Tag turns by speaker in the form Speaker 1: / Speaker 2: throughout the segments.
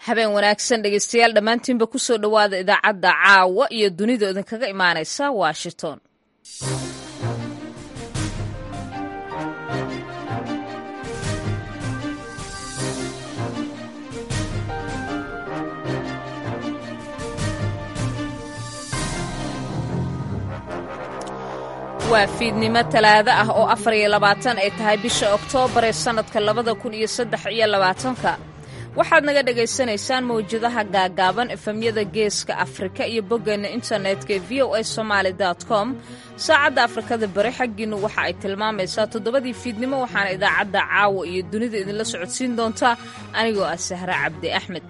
Speaker 1: habeen wanaagsan dhegeystayaal dhammaantiinba ku soo dhowaada idaacadda caawa iyo dunida idinkaga imaanaysa washington waa fiidnimo talaado ah oo afar iyo labaatan ay tahay bisha oktoobar ee sannadka labada kun iyo saddex iyo labaatanka waxaad naga dhagaysanaysaan mawjadaha gaagaaban efemyada geeska afrika iyo boggeena internetka ee v o a somaali com saacadda afrikada bari xaggiinnu waxa ay tilmaamaysaa toddobadii fiidnimo waxaana idaacadda caawa iyo dunida idinla socodsiin doontaa anigoo ah sahre cabdi axmed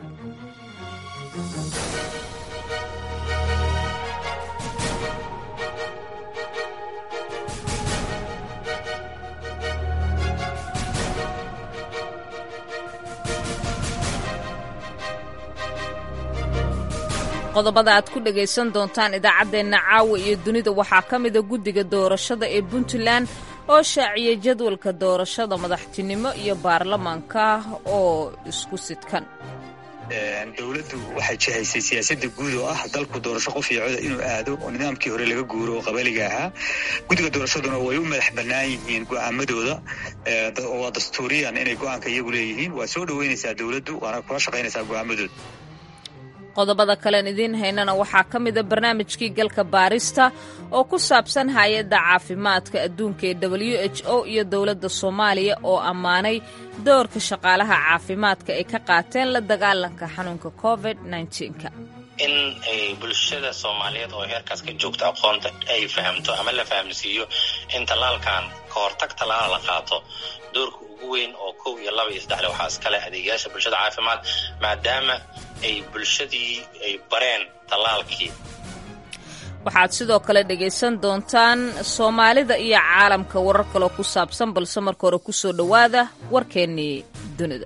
Speaker 1: qodobada aad ku dhagaysan doontaan idaacaddeenna caawa iyo dunida waxaa ka mida guddiga doorashada ee puntland oo shaaciyay jadwalka doorashada madaxtinimo iyo baarlamaanka oo isku sidkan
Speaker 2: dowladdu waxay jihaysay siyaasadda guud oo ah dalku doorasho qof iyo coda inuu aado oo nidaamkii hore laga guuro oo qabaliga ahaa guddiga doorashaduna way u madax bannaan yihiin go'aamadooda waa dastuuriyan inay go'aanka iyagu leeyihiin waa soo dhoweynaysaa dowladdu waana kula shaqaynaysaa go'aamadooda
Speaker 1: qodobada kalen idiin haynana waxaa ka mida barnaamijkii galka baarista oo ku saabsan hay-adda caafimaadka adduunka ee w h o iyo dowladda soomaaliya oo ammaanay doorka shaqaalaha caafimaadka ay ka qaateen la dagaalanka xanuunka covid -ka
Speaker 3: in ay bulshada soomaaliyeed oo heerkaas ka joogto aqoonta ay fahamto ama la fahamsiiyo in tallaalkan ka hortag tallaala la qaato doorka ugu weyn oo kow iyo laba iyo saddexle waxaa iskale adeegayaasha bulshada caafimaad maadaama ay bulshadii ay bareen tallaalkii
Speaker 1: waxaad sidoo kale dhegaysan doontaan soomaalida iyo caalamka warar kaloo ku saabsan balse marka hore ku soo dhowaada warkeennii dunida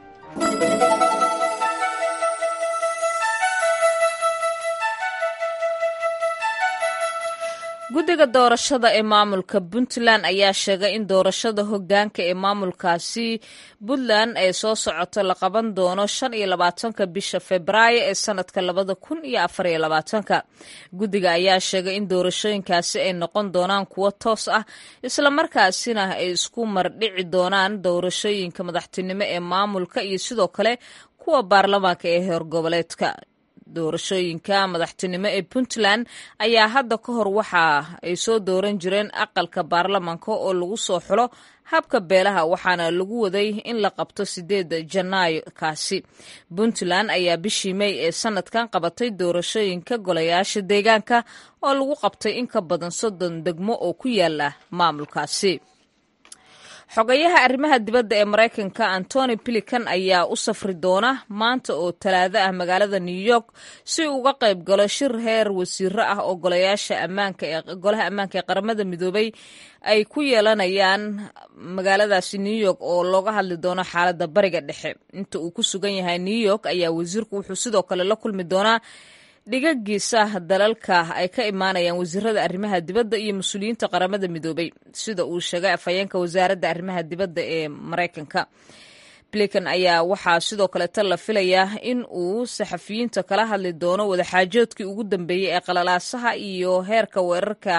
Speaker 1: guddiga doorashada ee maamulka puntland ayaa sheegay in doorashada hoggaanka ee maamulkaasi puntland ee soo socoto la qaban doono shan iyo labaatanka bisha februaayo ee sannadka labada kun iyo afar iyo labaatanka guddiga ayaa sheegay in doorashooyinkaasi ay noqon doonaan kuwo toos ah islamarkaasina ay isku mardhici doonaan doorashooyinka madaxtinimo ee maamulka iyo sidoo kale kuwa baarlamaanka ee heer goboleedka doorashooyinka madaxtinimo ee puntland ayaa hadda ka hor waxa ay soo dooran jireen aqalka baarlamaanka oo lagu soo xulo habka beelaha waxaana lagu waday in la qabto sideeda janaayo kaasi puntland ayaa bishii mey ee sanadkan qabatay doorashooyinka golayaasha deegaanka oo lagu qabtay in ka badan soddon degmo oo ku yaala maamulkaasi xogayaha arrimaha dibadda ee maraykanka antony bilican ayaa u safri doona maanta oo talaado ah magaalada new york si uu uga qayb galo shir heer wasiiro ah oo golayaasha ammaanka ee golaha ammaanka ee qaramada midoobay ay ku yeelanayaan magaaladaasi new york oo looga hadli doono xaaladda bariga dhexe inta uu ku sugan yahay new york ayaa wasiirku wuxuu sidoo kale la kulmi doonaa dhigagiisa dalalka ay ka imaanayaan wasiirada arrimaha dibadda iyo mas-uuliyiinta qaramada midoobay sida uu sheegay afhayeenka wasaaradda arrimaha dibadda ee maraykanka blikan ayaa waxaa sidoo kaleeta la filayaa in uu saxafiyiinta kala hadli doono wadaxaajoodkii ugu dambeeyey ee qalalaasaha iyo heerka weerarka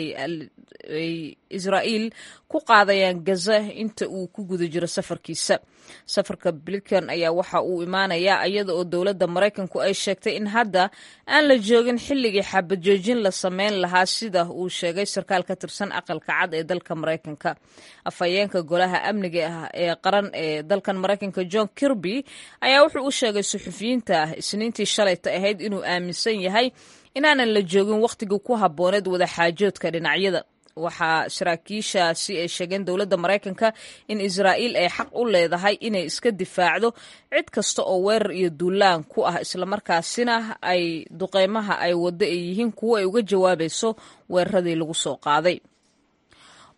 Speaker 1: ay israa'iil ku qaadayaan gaza inta uu ku guda jiro safarkiisa safarka blikan ayaa waxa uu imaanayaa iyada oo dowladda maraykanku ay sheegtay in hadda aan la joogin xilligii xabajoojin la sameyn lahaa sida uu sheegay sarkaal ka tirsan aqalka cad ee dalka maraykanka afhayeenka golaha amniga ee qaran ee dalkan maraykanka john kirby ayaa wuxuu u sheegay suxufiyiinta isniintii shalayta ahayd inuu aaminsan yahay inaanan la joogin wakhtigii ku habbooneed wadaxaajoodka dhinacyada waxaa saraakiishaasi ay sheegeen dowladda maraykanka in israa'iil ay xaq u leedahay inay iska difaacdo cid kasta oo weerar iyo duulaan ku ah islamarkaasina ay duqeymaha ay waddo ay yihiin kuwo ay uga jawaabayso weeraradii lagu soo qaaday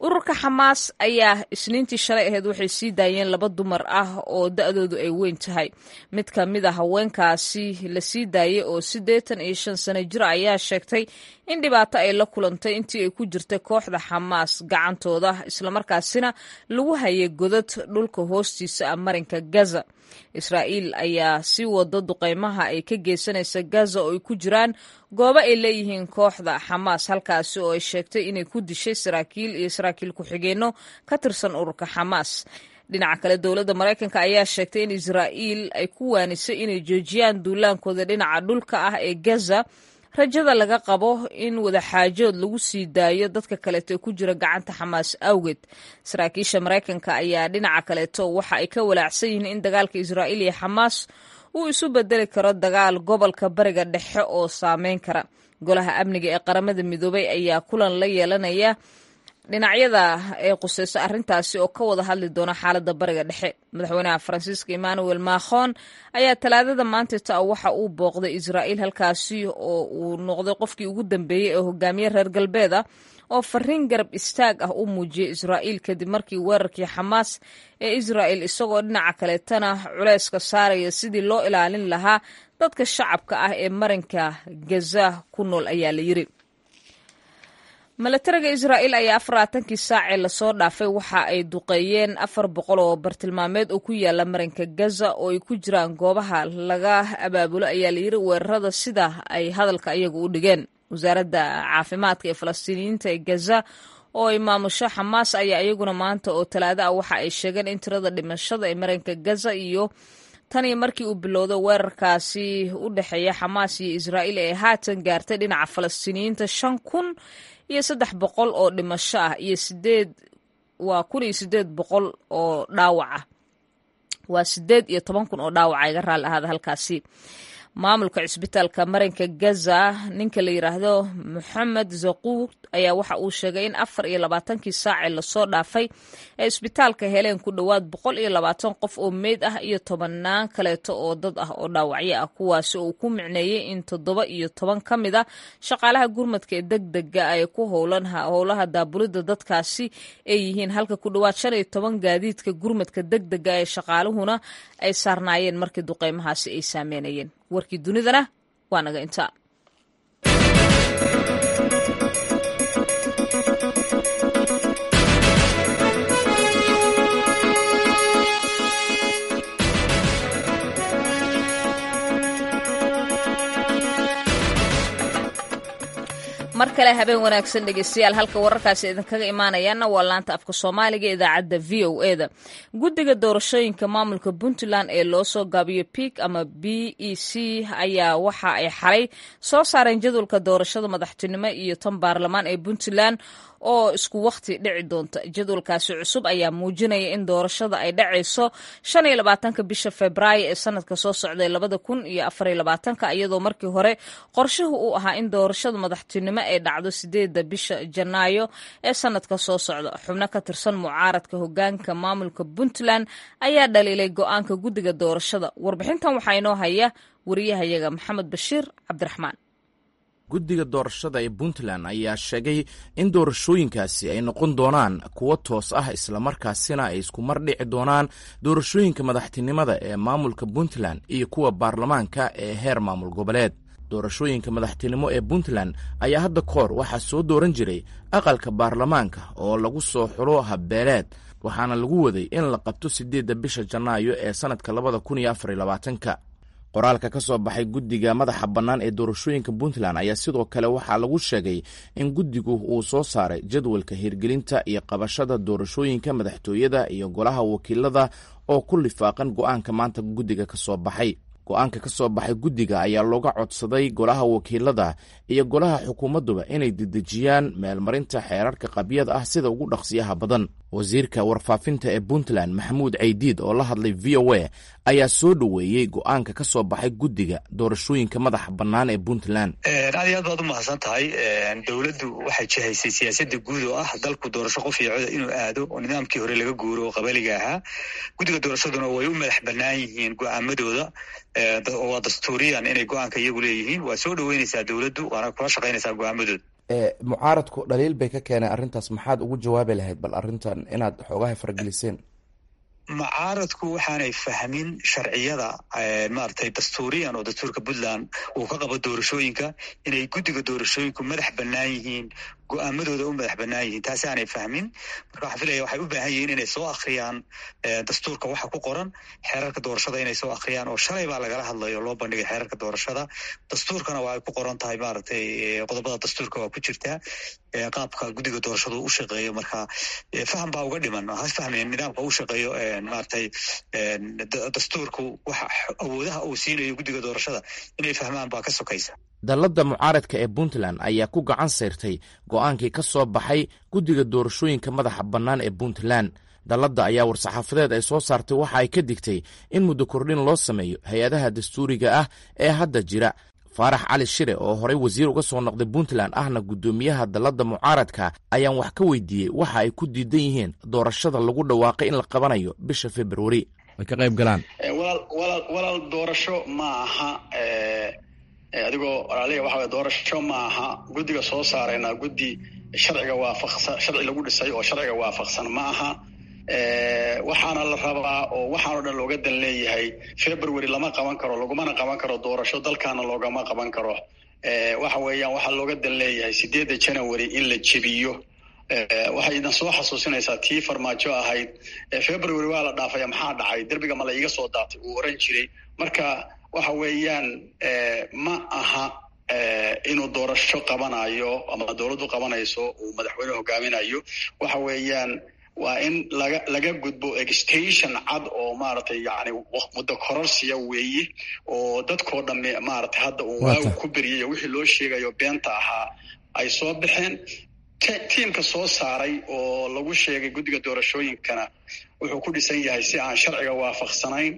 Speaker 1: ururka xamaas ayaa isniintii shalay ahayd waxay sii daayeen laba dumar ah oo da-doodu ay weyn tahay mid ka mid a haweenkaasi la sii daayay oo siddeetan iyo shan sano jir ayaa sheegtay in dhibaato ay la kulantay intii ay ku jirtay kooxda xamaas gacantooda islamarkaasina lagu hayay godad dhulka hoostiisa ah marinka gaza israa'iil ayaa sii wado duqeymaha ay ka geysanaysa gaza oo ay ku jiraan goobo ay leeyihiin kooxda xamaas halkaasi oo ay sheegtay inay ku dishay saraakiil iyo saraakiil ku-xigeenno ka tirsan ururka xamaas dhinaca kale dowladda maraykanka ayaa sheegtay in israa'iil ay ku waanisay inay joojiyaan duulaankooda dhinaca dhulka ah ee gaza rajada laga qabo in wadaxaajood lagu sii daayo dadka kaleeto ee ku jira gacanta xamaas awgeed saraakiisha maraykanka ayaa dhinaca kaleeto waxa ay ka walaacsan yihiin in dagaalka israa'iil iyo xamaas uu isu bedeli karo dagaal gobolka bariga dhexe oo saameyn kara golaha amniga ee qaramada midoobay ayaa kulan la yeelanaya dhinacyada ee quseyso arrintaasi oo ka wada hadli doona xaaladda bariga dhexe madaxweynaha faransiiska emmanuel macron ayaa talaadada maantita waxa uu booqday israa'iil halkaasi oo uu noqday qofkii ugu dambeeyey ee hogaamiye reer galbeed ah oo fariin garab istaag ah u muujiyey israa'iil kadib markii weerarkii xamaas ee israa'il isagoo dhinaca kaleetana culeyska saaraya sidii loo ilaalin lahaa dadka shacabka ah ee marinka gaza ku nool ayaa la yiri milatariga israa'iil ayaa afaraatankii saacee lasoo dhaafay waxa ay duqeeyeen afar boqol oo bartilmaameed oo ku yaala marinka gaza oo ay ku jiraan goobaha laga abaabulo ayaa layiri weerarada sida ay hadalka iyagu u dhigeen wasaaradda caafimaadka ee falastiiniyiinta ee gaza oo ay maamusho xamaas ayaa iyaguna maanta oo talaado ah waxa ay sheegeen in tirada dhimashada ee marinka gaza iyo tanii markii uu bilowday weerarkaasi u dhexeeya xamaas iyo israa'iil ee haatan gaartay dhinaca falastiiniyiinta shan kun iyo saddex boqol oo dhimasho ah iyo sideed waa kun iyo sideed boqol oo dhaawac ah waa sideed iyo toban kun oo dhaawaca iga raali ahaada halkaasi maamulka cisbitaalka marinka gaza ninka la yidhaahdo moxamed zaquud ayaa waxa uu sheegay in afar iyo labaatankii saacee lasoo dhaafay ee isbitaalka heleen ku dhowaad boqol iyo labaatan qof oo meyd ah iyo tobanaan kaleeto oo dad ah oo dhaawacyo ah kuwaasi oo uu ku micneeyey in toddoba iyo toban ka mid a shaqaalaha gurmadka ee deg dega ay ku howlan howlaha daabulidda dadkaasi ay yihiin halka ku dhowaad shan iyo toban gaadiidka gurmadka deg dega ee shaqaaluhuna ay saarnaayeen markii duqeymahaasi ay saameynayeen warkii dunidana waa naga intaa mar kale habeen wanaagsan dhegeystayaal halka wararkaasi idinkaga imaanayaana waa laanta afka soomaaliga idaacadda v o e da guddiga doorashooyinka maamulka puntland ee loo soo gaabiyo pik ama b e c ayaa waxa ay xalay soo saareen jadwalka doorashada madaxtinimo iyo tan baarlamaan ee puntland oo isku wakhti dhici doonta jadwalkaasi cusub ayaa muujinaya in doorashada ay dhacayso shan iyo labaatanka bisha februaayo ee sanadka soo socday labada kun iyo afariyo labaatanka iyadoo markii hore qorshuhu uu ahaa in doorashada madaxtinimo ay dhacdo sideedda bisha janaayo ee sanadka soo socda xubno ka tirsan mucaaradka hogaanka maamulka puntland ayaa dhaliilay go-aanka guddiga doorashada warbixintan waxaa inoo haya wariyahayaga maxamed bashiir cabdiraxmaan
Speaker 4: guddiga doorashada ee puntland ayaa sheegay in doorashooyinkaasi ay noqon doonaan kuwo toos ah islamarkaasina ay isku mar dhici doonaan doorashooyinka madaxtinimada ee maamulka puntland iyo kuwa baarlamaanka ee heer maamul goboleed doorashooyinka madaxtinimo ee puntland ayaa hadda koor waxaa soo dooran jiray aqalka baarlamaanka oo lagu soo xulo habbeeleed waxaana lagu waday in la qabto siddeedda bisha janaayo ee sannadka labada kun iyo afariyo labaatanka qoraalka ka soo baxay guddiga madaxa bannaan ee doorashooyinka puntland ayaa sidoo kale waxaa lagu sheegay in guddigu uu soo saaray jadwalka hirgelinta iyo qabashada doorashooyinka madaxtooyada iyo golaha wakiilada oo ku lifaaqan go'aanka maanta guddiga ka soo baxay go-aanka ka soo baxay guddiga ayaa looga codsaday golaha wakiilada iyo golaha xukuumadduba inay dedejiyaan meelmarinta xeerarka qabyada ah sida ugu dhaqsiyaha badan wasiirka warfaafinta ee puntland maxamuud caydiid oo la hadlay v o a ayaa soo dhoweeyey go-aanka ka soo baxay guddiga doorashooyinka madaxa bannaan ee puntland
Speaker 2: aad iyo aad baad u mahadsan tahay dowladdu waxay jihaysay siyaasadda guud oo ah dalku doorasho qof iyo coda inuu aado oo nidaamkii hore laga guuro oo qabaliga ahaa guddiga doorashaduna way u madax bannaan yihiin go-aamadooda waa dastuuriyan inay go-aanka iyagu leeyihiin waa soo dhoweynaysaa dowladdu waana kula shaqaynaysaa go-aamadooda
Speaker 4: mucaaradku dhaliil bay ka keeneen arrintaas maxaad ugu jawaabi lahayd bal arrintan inaad xoogaha farageliseen
Speaker 2: mucaaradku waxaanay fahmin sharciyada maaragtay dastuuriyan oo dastuurka puntland uu ka qabo doorashooyinka inay guddiga doorashooyinku madax bannaan yihiin go-aamadooda u madax bannaan yihiin taasi aanay fahmin marka waxaan filaya waxay u baahan yihiin inay soo akhriyaan dastuurka waxa ku qoran xeerarka doorashada inay soo akhriyaan oo shalay baa lagala hadlayo loo bandhigay xeerarka doorashada dastuurkana waa ay ku qoran tahay maaragtay qodobada dastuurka waa ku jirtaa qaabka guddiga doorashadu u shaqeeyo marka faham baa uga dhiman has fahmeen nidaamka u shaqeeyo maaragtay dastuurku waxa awoodaha uu siinayo guddiga doorashada inay fahmaan baa ka sokaysa
Speaker 4: dalladda mucaaradka ee puntland ayaa ku gacan sayrtay go-aankii ka soo baxay guddiga doorashooyinka madaxa bannaan ee puntland dalladda ayaa war-saxaafadeed ay soo saartay waxa ay ka digtay in muddo kordhin loo sameeyo hay-adaha dastuuriga ah ee hadda jira faarax cali shire oo horey wasiir uga soo noqday puntland ahna guddoomiyaha dalladda mucaaradka ayaan wax ka weydiiyey waxa ay ku diidan yihiin doorashada lagu dhawaaqay in la qabanayo bisha februari ay ka qayb galaan
Speaker 5: walaal doorasho ma aha adigoo walaaliga waxa doorasho ma aha guddiga soo saarayna guddi sharciga waafaqsan sharci lagu dhisay oo sharciga waafaqsan ma aha waxaana la rabaa oo waxaanoo dhan looga dan leeyahay february lama qaban karo lagumana qaban karo doorasho dalkaana loogama qaban karo waxa weeyaan waxaa looga dan leeyahay sideedda january in la jebiyo waxay idan soo xasuusinaysaa tii farmaajo ahayd february waa la dhaafaya maxaa dhacay derbiga ma la iiga soo daatay uu oran jiray marka waxa weeyaan ma aha inuu doorasho qabanayo ama dowladdu qabanayso uu madaxweyne hogaaminayo waxa weeyaan waa in laga laga gudbo extension cad oo maaragtay yani muddo kororsiya weeye oo dadkoo dhamme maaragtay hadda uu waagu ku beriyay wixii loo sheegayo beenta ahaa ay soo baxeen tiimka soo saaray oo lagu sheegay guddiga doorashooyinkana wuxuu ku dhisan yahay si aan sharciga waafaqsanayn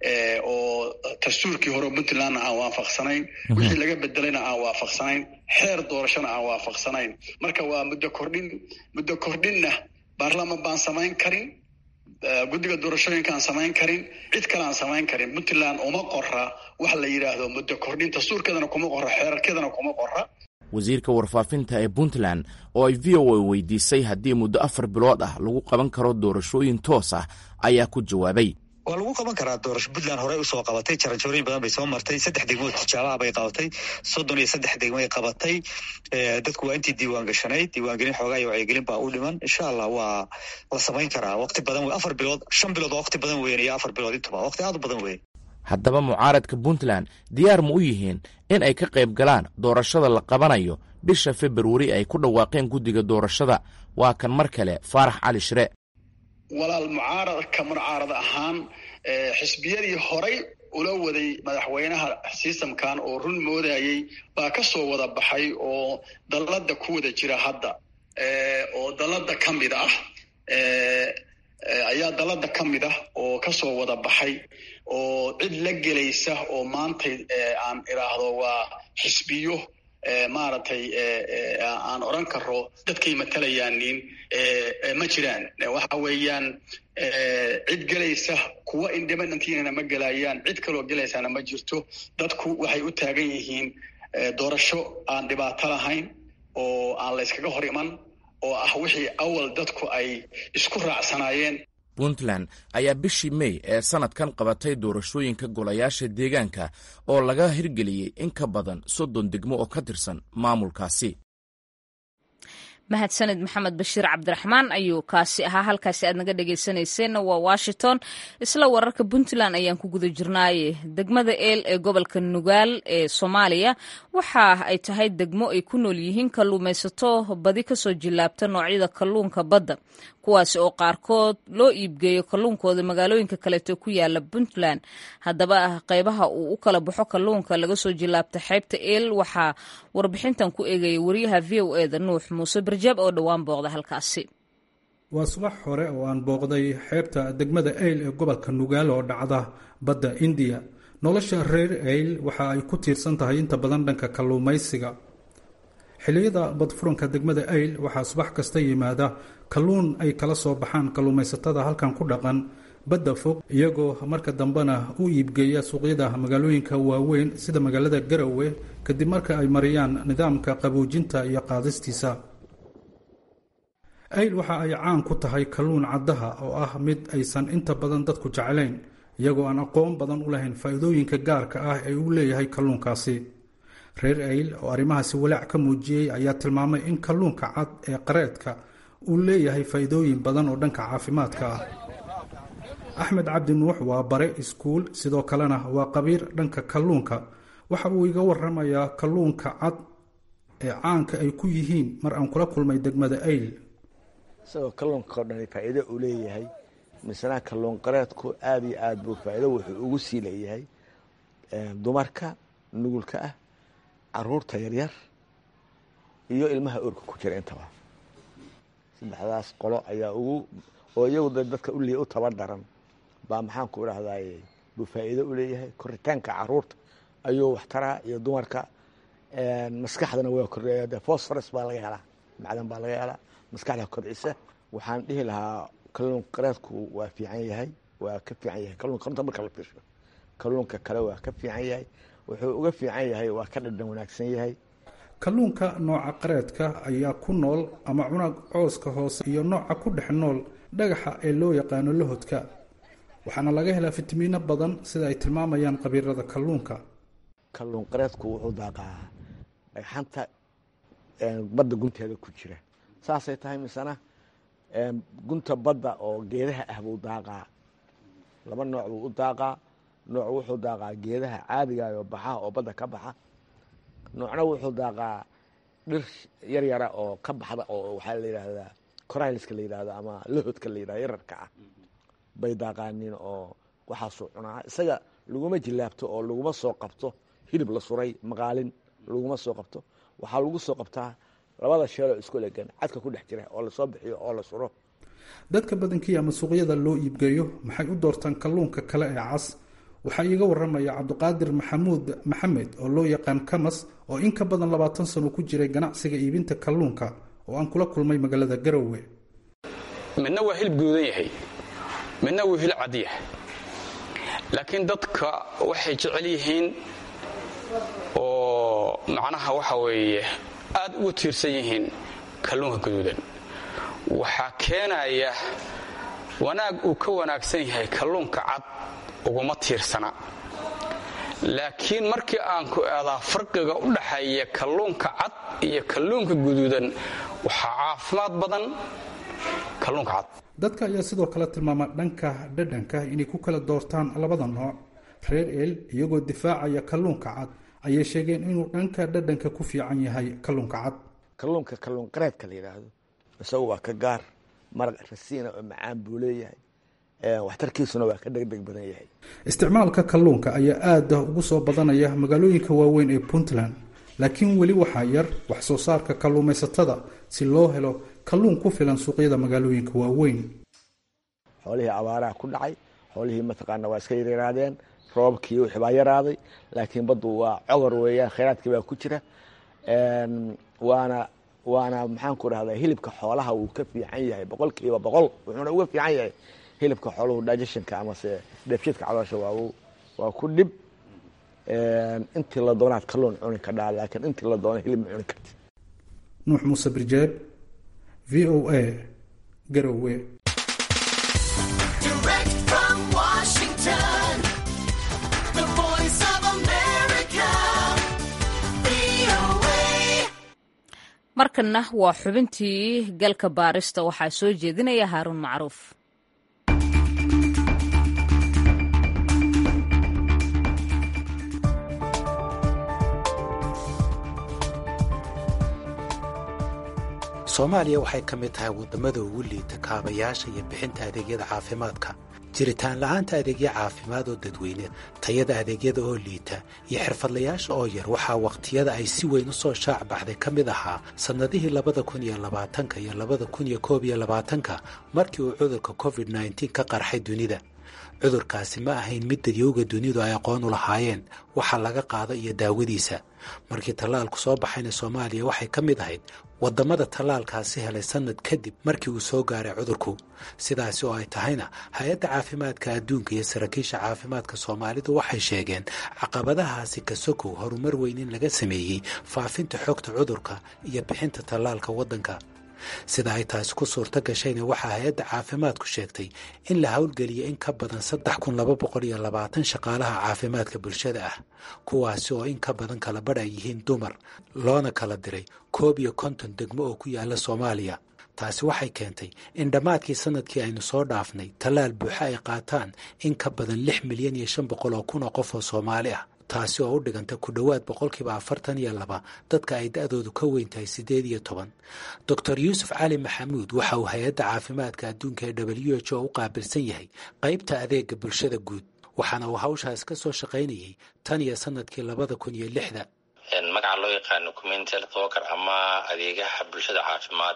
Speaker 5: oo dastuurkii hore puntlandna aan waafaqsanayn wixii laga bedelayna aan waafaqsanayn xeer doorashona aan waafaqsanayn marka waa muddo kordhin muddo kordhinna baarlaman baan samayn karin guddiga doorashooyinka aan samayn karin cid kale aan samayn karin puntland uma qora wax la yidhaahdo muddo kordhin dastuurkeedana kuma qora xeerarkeedana kuma qora
Speaker 4: wasiirka warfaafinta ee puntland oo ay v o a weydiisay haddii muddo afar bilood ah lagu qaban karo doorashooyin toos ah ayaa ku jawaabay
Speaker 2: waa lagu qaban karaa doorasho puntland horey usoo qabatay jaranjarooyin badan bay soo martay saddex degmood tijaabaha bay qabatay soddon iyo saddex degmoay qabatay dadku waa intii diiwaan gashanayd diiwaangelin xoogaa iyo wacyigelin baa u dhiman insha allah waa la samayn karaa waqti badan wey afar bilood shan bilood oo waqti badan weyn iyo afar bilood intuba waqti aad u badan weyn
Speaker 4: haddaba mucaaradka puntland diyaar ma u yihiin in ay ka qayb galaan doorashada la qabanayo bisha februari ay ku dhawaaqeen guddiga doorashada waa kan mar kale faarax cali shire
Speaker 5: walaal mucaaradka mucaarad ahaan xisbiyadii horay ula waday madaxweynaha sistamkan oo run moodayay baa ka soo wada baxay oo dalladda ku wada jira hadda oo dalladda ka mid ah ayaa dalladda ka mid ah oo kasoo wada baxay oo cid la gelaysa oo maantay aan idhaahdo waa xisbiyo maaragtay aan odran karo dadkay matalayaanin ma jiraan waxa weeyaan cid gelaysa kuwa independentna ma gelayaan cid kaloo gelaysaana ma jirto dadku waxay u taagan yihiin doorasho aan dhibaato lahayn oo aan la yskaga hor iman oo ah wixii awal dadku ay isku raacsanaayeen
Speaker 4: puntland ayaa bishii mey ee sanadkan qabatay doorashooyinka golayaasha deegaanka oo laga hirgeliyey in ka badan soddon degmo oo ka tirsan maamulkaasi
Speaker 1: mahadsanid maxamed bashiir cabdiraxmaan ayuu kaasi ahaa halkaasi aad naga dhegaysanayseena waa washington isla wararka puntland ayaan ku guda jirnaaye degmada eel ee gobolka nugaal ee soomaaliya waxa ay tahay degmo ay ku nool yihiin kalluumaysato badi kasoo jilaabta noocyada kalluunka badda kuwaasi oo qaarkood loo iibgeeyo kalluunkooda magaalooyinka kaleeto ku yaala puntland haddaba qeybaha uu u kala baxo kalluunka laga soo jilaabta xeebta eel waxaa warbixintan ku eegaya wariyaha v o eda nuux muuse barjaab oo dhowaan booqda halkaasi
Speaker 6: waa subax hore oo aan booqday xeebta degmada eyl ee gobolka nugaal oo dhacda badda indiya nolosha reer eyl waxa ay ku tiirsan tahay inta badan dhanka kalluumaysiga xilliyada badfuranka degmada eyl waxaa subax kasta yimaada kalluun ay kala soo baxaan kalluumaysatada halkan ku dhaqan badda fog iyagoo marka dambena u iibgeeya suuqyada magaalooyinka waaweyn sida magaalada garowe kadib marka ay mariyaan nidaamka qaboojinta iyo qaadistiisa ayl waxa ay caan ku tahay kalluun caddaha oo ah mid aysan inta badan dadku jeclayn iyagoo aan aqoon badan u lahayn faa'iidooyinka gaarka ah ee uu leeyahay kalluunkaasi reer ayl oo arrimahaasi walaac ka muujiyey ayaa tilmaamay in kalluunka cad ee qareedka uu leeyahay faa'iidooyin badan oo dhanka caafimaadka ah axmed cabdi nuux waa bare iskuul sidoo kalena waa qabiir dhanka kalluunka waxa uu iga waramayaa kalluunka cad ee caanka ay ku yihiin mar aan kula kulmay degmada ayl
Speaker 7: isagoo kalluunka oo dhan faa'iido uu leeyahay misnaa kalluun qareedku aada iyo aad buu faa'iido wuxuu ugu sii leeyahay dumarka nugulka ah caruurta yaryar iyo ilmaha oorka ku jira intaba saddexdaas qolo ayaa ugu oo iyagu dadka uliya u tabardaran baa maxaan ku idhahdaay buu faa'iido u leeyahay koritaanka caruurta ayuu waxtaraa iyo dumarka maskaxdana waa kordhaya de fosforas baa laga helaa macdan baa laga helaa maskaxda kobcisa waxaan dhihi lahaa kalluun qareedku waa fiican yahay waa ka fiican yahay kalluunka runta marka la fiirsho kalluunka kale waa ka fiican yahay wuxuu uga fiican yahay waa ka dhadhan wanaagsan yahay
Speaker 6: kalluunka nooca qareedka ayaa ku nool ama cunag cooska hoose iyo nooca ku dhex nool dhagaxa ee loo yaqaano lahodka waxaana laga helaa fitamiino badan sida ay tilmaamayaan qabiirada kalluunka
Speaker 7: kalluun qareedku wuxuu daaqaa dhagxanta badda gunteeda ku jira saasay tahay misena gunta badda oo geedaha ah buu daaqaa laba nooc buu u daaqaa nooc wuxuu daaqaa geedaha caadigaayoo baxaha oo badda ka baxa noocna wuxuu daaqaa dhir yar yara oo ka baxda oo waxaa la yidhaahdaa corylska la yidhahdo ama lahodka la yidhahdo yararka ah bay daaqaanin oo waxaasuu cunaa isaga laguma jilaabto oo laguma soo qabto hilib la suray maqaalin laguma soo qabto waxaa lagu soo qabtaa labada sheeloo isku legan cadka ku dhex jira oo lasoo bixiyo oo la suro
Speaker 6: dadka badankii ama suuqyada loo iibgeeyo maxay u doortaan kalluunka kale ee cas waxaa iiga waramaya cabdiqaadir maxamuud maxamed oo loo yaqaan kamas oo in ka badan labaatan sano ku jiray ganacsiga iibinta kalluunka oo aan kula kulmay magaalada garowe
Speaker 8: midna waa hilib guudan yahay midna wuu hilib cad yahay laakiin dadka waxay jecel yihiin oo macnaha waxa weeye aad ugu tiirsan yihiin kalluunka guduudan waxaa keenaya wanaag uu ka wanaagsan yahay kalluunka cad uguma tiirsana laakiin markii aan ku eedaa farqiga u dhaxeeya kalluunka cad iyo kalluunka guduudan waxaa caafimaad badan kalluunka cad
Speaker 6: dadka ayaa sidoo kale tilmaama dhanka dhadhanka inay ku kala doortaan labada nooc reer el iyagoo difaacaya kalluunka cad ayay sheegeen inuu dhanka dhadhanka ku fiican yahay kalluunka cad
Speaker 7: kalluunka kalluun qareedka la yidhaahdo isagu waa ka gaar maraq rasiina oo macaan buu leeyahay waxtarkiisuna waa ka degdeg badan yahay
Speaker 6: isticmaalka kalluunka ayaa aada ugu soo badanaya magaalooyinka waaweyn ee puntland laakiin weli waxaa yar wax soo saarka kalluumaysatada si loo helo kalluun ku filan suuqyada magaalooyinka waaweyn
Speaker 7: xoolihii abaaraha ku dhacay xoolihii mataqaana waa iska yaryaraadeen roobabkii wixii baa yaraaday laakiin baddu waa cogor weeyaan khayraadkii baa ku jira waana waana maxaan ku rahdaa hilibka xoolaha wuu ka fiican yahay boqol kiiba boqol wuxuuna uga fiican yahay hilibka xooluhu digestionka amase dheefshiidka caloosha waa waa ku dhib intii la doonaad kalluun cuni kadhaa laakiin intii la doona hilib ma cuni karti
Speaker 6: nuux muuse birjeeb v o a garowe
Speaker 1: markanna waa xubintii galka baarista waxaa soo jeedinaya haaruun macruuf
Speaker 9: soomaaliya waxay ka mid tahay waddamada ugu liita kaabayaasha iyo bixinta adeegyada caafimaadka jiritaan la'aanta adeegyo caafimaad oo dadweyne tayada adeegyada oo liita iyo xirfadlayaasha oo yar waxaa wakhtiyada ay si weyn u soo shaac baxday ka mid ahaa sannadihii labada kun iyo labaatanka iyo labada kun iyo koob iyo labaatanka markii uu cudurka covid nneteen ka qarxay dunida cudurkaasi ma ahayn mid dadyowga dunidu ay aqoon u lahaayeen waxa laga qaado iyo daawadiisa markii tallaalku soo baxayna soomaaliya waxay ka mid ahayd waddamada tallaalkaasi helay sannad kadib markii uu soo gaaray cudurku sidaasi oo ay tahayna hay-adda caafimaadka adduunka iyo saraakiisha caafimaadka soomaalidu waxay sheegeen caqabadahaasi ka sokow horumar weyn in laga sameeyey faafinta xogta cudurka iyo bixinta tallaalka waddanka sida ay taasi ku suurto gashayna waxaa hay-adda caafimaadku sheegtay in la howlgeliya in ka badan saddex kun laba boqol iyo labaatan shaqaalaha caafimaadka bulshada ah kuwaasi oo in ka badan kala badh ay yihiin dumar loona kala diray koob iyo konton degmo oo ku yaala soomaaliya taasi waxay keentay in dhammaadkii sanadkii aynu soo dhaafnay tallaal buuxa ay qaataan in ka badan lix milyan iyo shan boqol oo kun oo qof oo soomaali ah taasi oo u dhiganta ku dhowaad boqolkiiba afartan iyo laba dadka ay da-doodu ka weyn tahay siddeed iyo toban doctor yuusuf cali maxamuud waxa uu hay-adda caafimaadka adduunka ee w h o u qaabilsan yahay qaybta adeega bulshada guud waxaana uu hawshaas ka soo shaqaynayay tan iyo sanadkii labada kun iyo lixda
Speaker 3: magaca loo yaqaano community health worker ama adeegaha bulshada caafimaad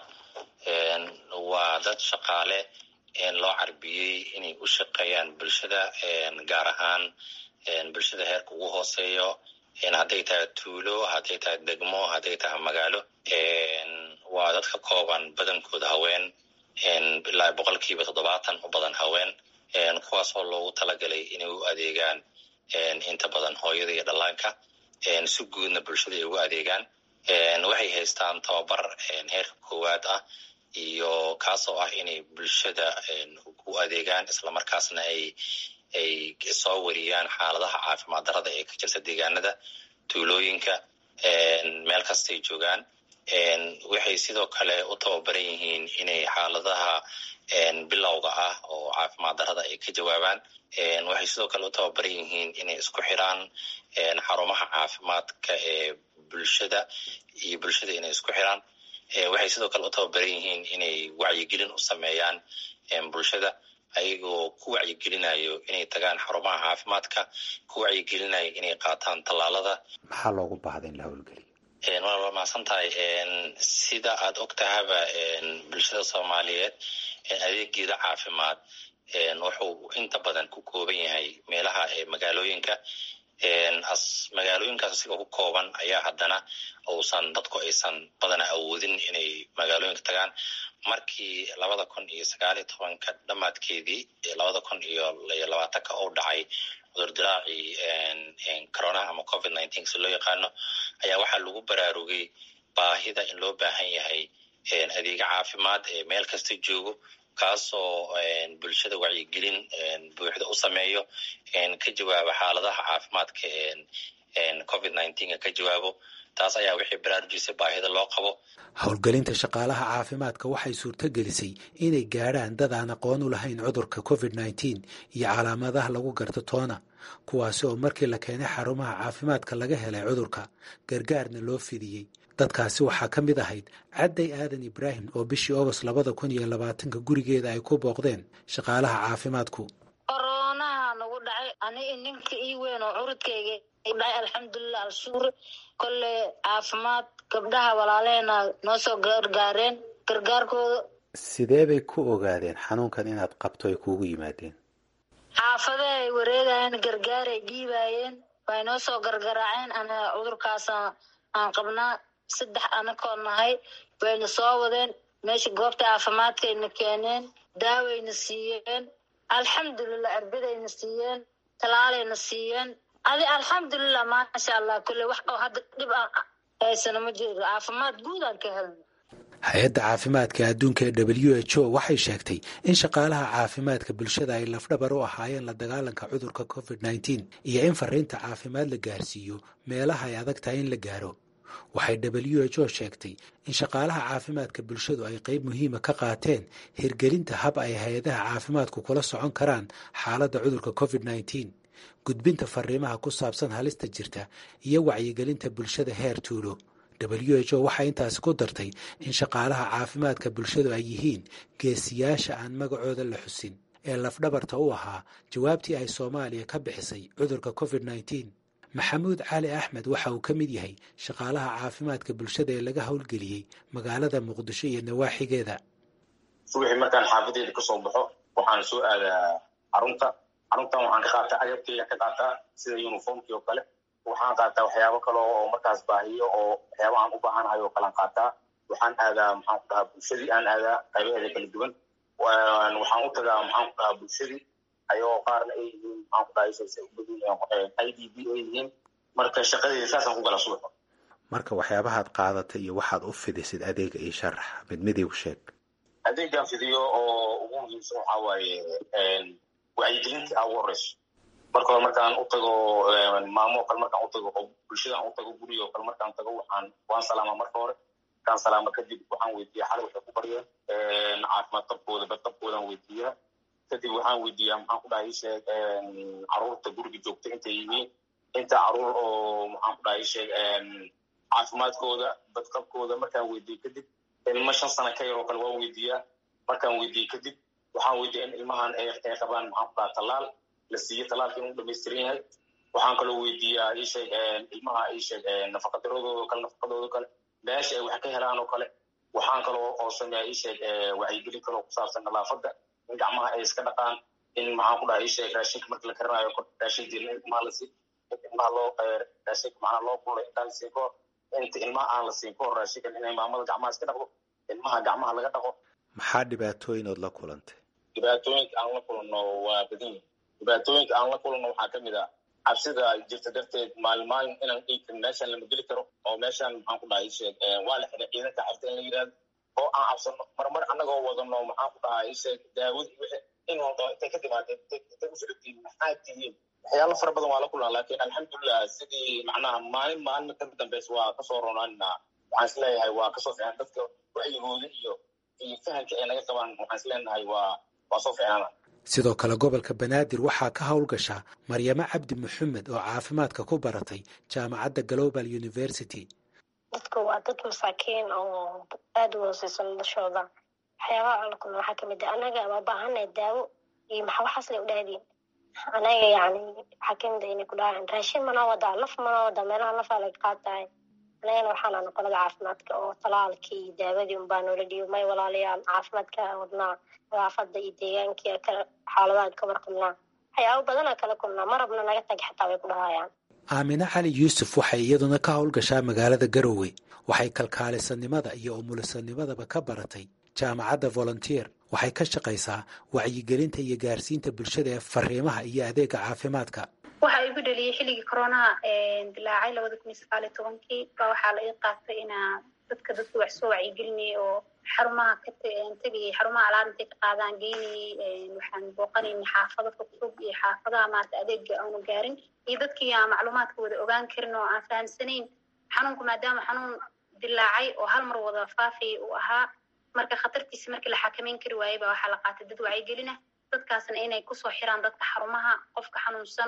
Speaker 3: waa dad shaqaale loo carbiyey inay u shaqeeyaan bulshada gaar ahaan bulshada heerka ugu hooseeyo hadday tahay tuulo hadday tahay degmo hadday tahay magaalo waa dad ka kooban badankooda haween ilaa boqolkiiba toddobaatan u badan haween kuwaasoo loogu talagalay inay u adeegaan inta badan hooyada iyo dhallaanka si guudna bulshada ay ugu adeegaan waxay haystaan tababar heerka koowaad ah iyo kaasoo ah inay bulshada u adeegaan islamarkaasna ay ay soo wariyaan xaaladaha caafimaad darada ee ka jirta deegaanada tuulooyinka meel kastay joogaan waxay sidoo kale u tababaran yihiin inay xaaladaha bilowga ah oo caafimaad darada ay ka jawaabaan waxay sidoo kale u tababaran yihiin inay isku xiraan xarumaha caafimaadka ee bulshada iyo bulshada inay isku xiraan waxay sidoo kale u tababaran yihiin inay wacyigelin u sameeyaan bulshada ayagoo ku wacyigelinayo inay tagaan xarumaha caafimaadka ku wacyigelinayo inay qaataan tallaalada
Speaker 9: maxaa loogu baahda in la howlgeliyo
Speaker 3: waa waa mahadsan tahay sida aad og tahaba bulshada soomaaliyeed adeegeeda caafimaad wuxuu inta badan ku kooban yahay meelaha magaalooyinka magaalooyinkaas asiga ku kooban ayaa haddana uusan dadku aysan badana awoodin inay magaalooyinka tagaan markii labada kun iyo sagaal iyo tobanka dhammaadkeedii labada kun iyo labaatanka uu dhacay cudurdilaacii coronaha ama covid nineteen si loo yaqaano ayaa waxaa lagu baraarugay baahida in loo baahan yahay adeega caafimaad ee meel kasta joogo kaasoo bulshada wacyigelin buuxda u sameeyo ka jawaabo xaaladaha caafimaadka covid nineteenka ka jawaabo taas ayaa wixii baraarujisay baahida loo qabo
Speaker 9: howlgelinta shaqaalaha caafimaadka waxay suurto gelisay inay gaadhaan dad aan aqoon u lahayn cudurka covid nneteen iyo calaamadaha lagu garto toona kuwaasi oo markii la keenay xarumaha caafimaadka laga helay cudurka gargaarna loo fidiyey dadkaasi waxaa ka mid ahayd cadday aadan ibraahim oo bishii ogost labada kun iyo labaatanka gurigeeda ay ku booqdeen shaqaalaha caafimaadku
Speaker 10: koronaha nagu dhacay ani ninka ii weyn oo curudkayga dhacay alxamdulilah alshuur kolle caafimaad gabdhaha walaaleena noo soo gargaareen gargaarkooda
Speaker 9: sidee bay ku ogaadeen xanuunkan inaad qabto ay kuugu yimaadeen
Speaker 10: xaafade ay wareegayeen gargaaray dhiibaayeen way noo soo gargaraaceen ana cudurkaasa aan qabnaa saddex anakoo nahay wayna soo wadeen meesha goobta caafimaadkayna keeneen daawayna siiyeen alxamdulilah erbidayna siiyeen talaalayna siiyeen adi alxamdulilah maasha allah kulle wax oo hadda dhib aan haysano ma jiro caafimaad guud aan ka helna
Speaker 9: hay-adda caafimaadka adduunka ee w h o waxay sheegtay in shaqaalaha caafimaadka bulshada ay lafdhabar u ahaayeen la dagaalanka cudurka covid nneteen iyo in fariinta caafimaad la gaarsiiyo meelaha ay adag tahay in la gaaro waxay w h o sheegtay in shaqaalaha caafimaadka bulshadu ay qayb muhiima ka qaateen hirgelinta hab ay hay-adaha caafimaadku kula socon karaan xaaladda cudurka covid nneteen gudbinta fariimaha ku saabsan halista jirta iyo wacyigelinta bulshada heer tuulo w h o waxay intaasi ku dartay in shaqaalaha caafimaadka bulshadu ay yihiin geesiyaasha aan magacooda la xusin ee lafdhabarta u ahaa jawaabtii ay soomaaliya ka bixisay cudurka covid nneteen maxamuud cali axmed waxa uu ka mid yahay shaqaalaha caafimaadka bulshada ee laga howlgeliyey magaalada muqdisho iyo nawaaxigeeda
Speaker 11: subaxii markaan xaafadeeda kasoo baxo waxaan soo aadaa xarunta
Speaker 3: xaruntan waxaan ka qaataa agabkeyga ka qaataa sida uniformkii oo kale waxaan qaataa waxyaabo kale oo markaas baahiyo oo waxyaaba aan u baahanahay oo kalean qaataa waxaan aadaa maxaan ku dhahaa bulshadii aan aadaa qaybaheeda kala duwan waxaan u tagaa maxaan ku dhahaa bulshadii ayagoo qaarna ay yihiin maxaan ku dhahaa isaysa u badan i d b ay yihiin marka shaqadeeda saasaan ku gala subaxa
Speaker 9: marka waxyaabahaad qaadatay iyo waxaad u fidisid adeega io sharax mid midig sheeg
Speaker 3: adeegaan fidiyo oo ugu muhiimsan waxaa waaye wacyigelinta aa ugu horeyso marka hore markaan u tago maamo o kale markaan u tago oo bulshada aan u tago guriga o kale markaan tago waxaan waan salaama marka hore markaan salaama kadib waxaan weydiiya xalay waxay ku baryeen caafimaad qabkooda badqabkoodaan weydiiyaa kadib waxaan weydiiyaa maxaan ku dhahay sheeg caruurta guriga joogta intay yihiin inta caruur oo maxaan ku dhahay sheeg caafimaadkooda badqabkooda markaan weydiiye kadib ilmo shan sana ka yar oo kale waan weydiiyaa markaan weydiiye kadib waxaan weydiiya in ilmahan ay qabaan maxaan ku dhaha tallaal la siiye tallaalka inuu dhamaystiran yahay waxaan kaloo weydiiyaa isheeg ilmaha isheeg nafaqadiradooda kale nafaqadooda kale meesha ay wax ka helaan oo kale waxaan kaloo oo sameeya isheeg wacyigelin kaloo ku saabsan nadaafadda in gacmaha ay iska dhaqaan in maxaan ku dhaha isheeg raashinka marka la karinayo raashin jirin in ilmaha la sii in ilmaha loo raashinka macnaha loo kulay intaan siin kahor inta ilmaha aan la siin kahor raashinkan inay maamada gacmaha iska dhaqdo ilmaha gacmaha laga dhaqo
Speaker 9: maxaa dhibaatooyin ood la kulantay
Speaker 3: dhibaatooyinka aan la kulanno waa badan yihin dhibaatooyinka aan la kulanno waxaa ka mid ah cabsida jirta darteed maalin maalin inaan dhiigkan meeshaan lama geli karo oo meeshaan maxaan ku dhahay sheeg waa la xidhay ciidanka cabta in la yidhahdo oo aan cabsano marmar annagoo wadano maxaan ku dhahay sheeg daawadii wixii in walba intay ka timaadeen intay u socotiin maxaa tihiin waxyaalo fara badan waa la kulnaa laakiin alxamdulilah sidii macnaha maalin maalin ka dambeysa waa kasoo ronaanina waxaan is leeyahay waa kasoo fiican dadka wacyigooda iyo iyo fahamka ay naga qabaan waxaan is leenahay waa waa soo fiicnaana
Speaker 9: sidoo kale gobolka banaadir waxaa ka howlgasha maryamo cabdi maxamed oo caafimaadka ku baratay jaamacadda global university
Speaker 11: dadka waa dad masaakiin oo aada u hooseysa noloshooda waxyaabaha aan la kulna waxaa kamid ah anaga waa baahanay daawo iyo maxa waxaas lay u dhahdeen anaga yani waxaa kamid ah inay ku dhahaan raashin manoo wadaa laf manoo wadaa meelaha lafaa laga qaatahay anagana waxaana noqolada caafimaadka oo talaalkii iyo daawadii unbaa noola dhiibo may walaalayaal caafimaadka wadnaa nadaafada iyo deegaankii xaaladaha ka warqabnaa waxyaabo badanaa kala kulnaa ma rabna naga tag xataa way ku dhahayaan
Speaker 9: aamine cali yuusuf waxay iyaduna ka howlgashaa magaalada garowe waxay kalkaalisanimada iyo umulisanimadaba ka baratay jaamacadda volunteer waxay ka shaqaysaa wacyigelinta iyo gaarsiinta bulshada ee fariimaha iyo adeega caafimaadka
Speaker 12: waxa igu dhaliyey xilligii coronaha dilaacay labada kun iyo sagaaliyo tobankii baa waxaa la ii qaatay inaa dadka dadka wax soo wacyigelinayay oo xarumaha ka tegayay xarumaha alaab intay ka qaadaan geynayay waxaan booqanaynay xaafado fogfog iyo xaafadaha maarata adeega aanu gaarin iyo dadkii aan macluumaadka wada ogaan karin oo aan fahamsanayn xanuunku maadaama xanuun dilaacay oo hal mar wada faafaya uu ahaa marka khatartiisa markii la xakameyn kari waayey baa waxaa la qaatay dad wacyigelina dadkaasna inay kusoo xiraan dadka xarumaha qofka xanuunsan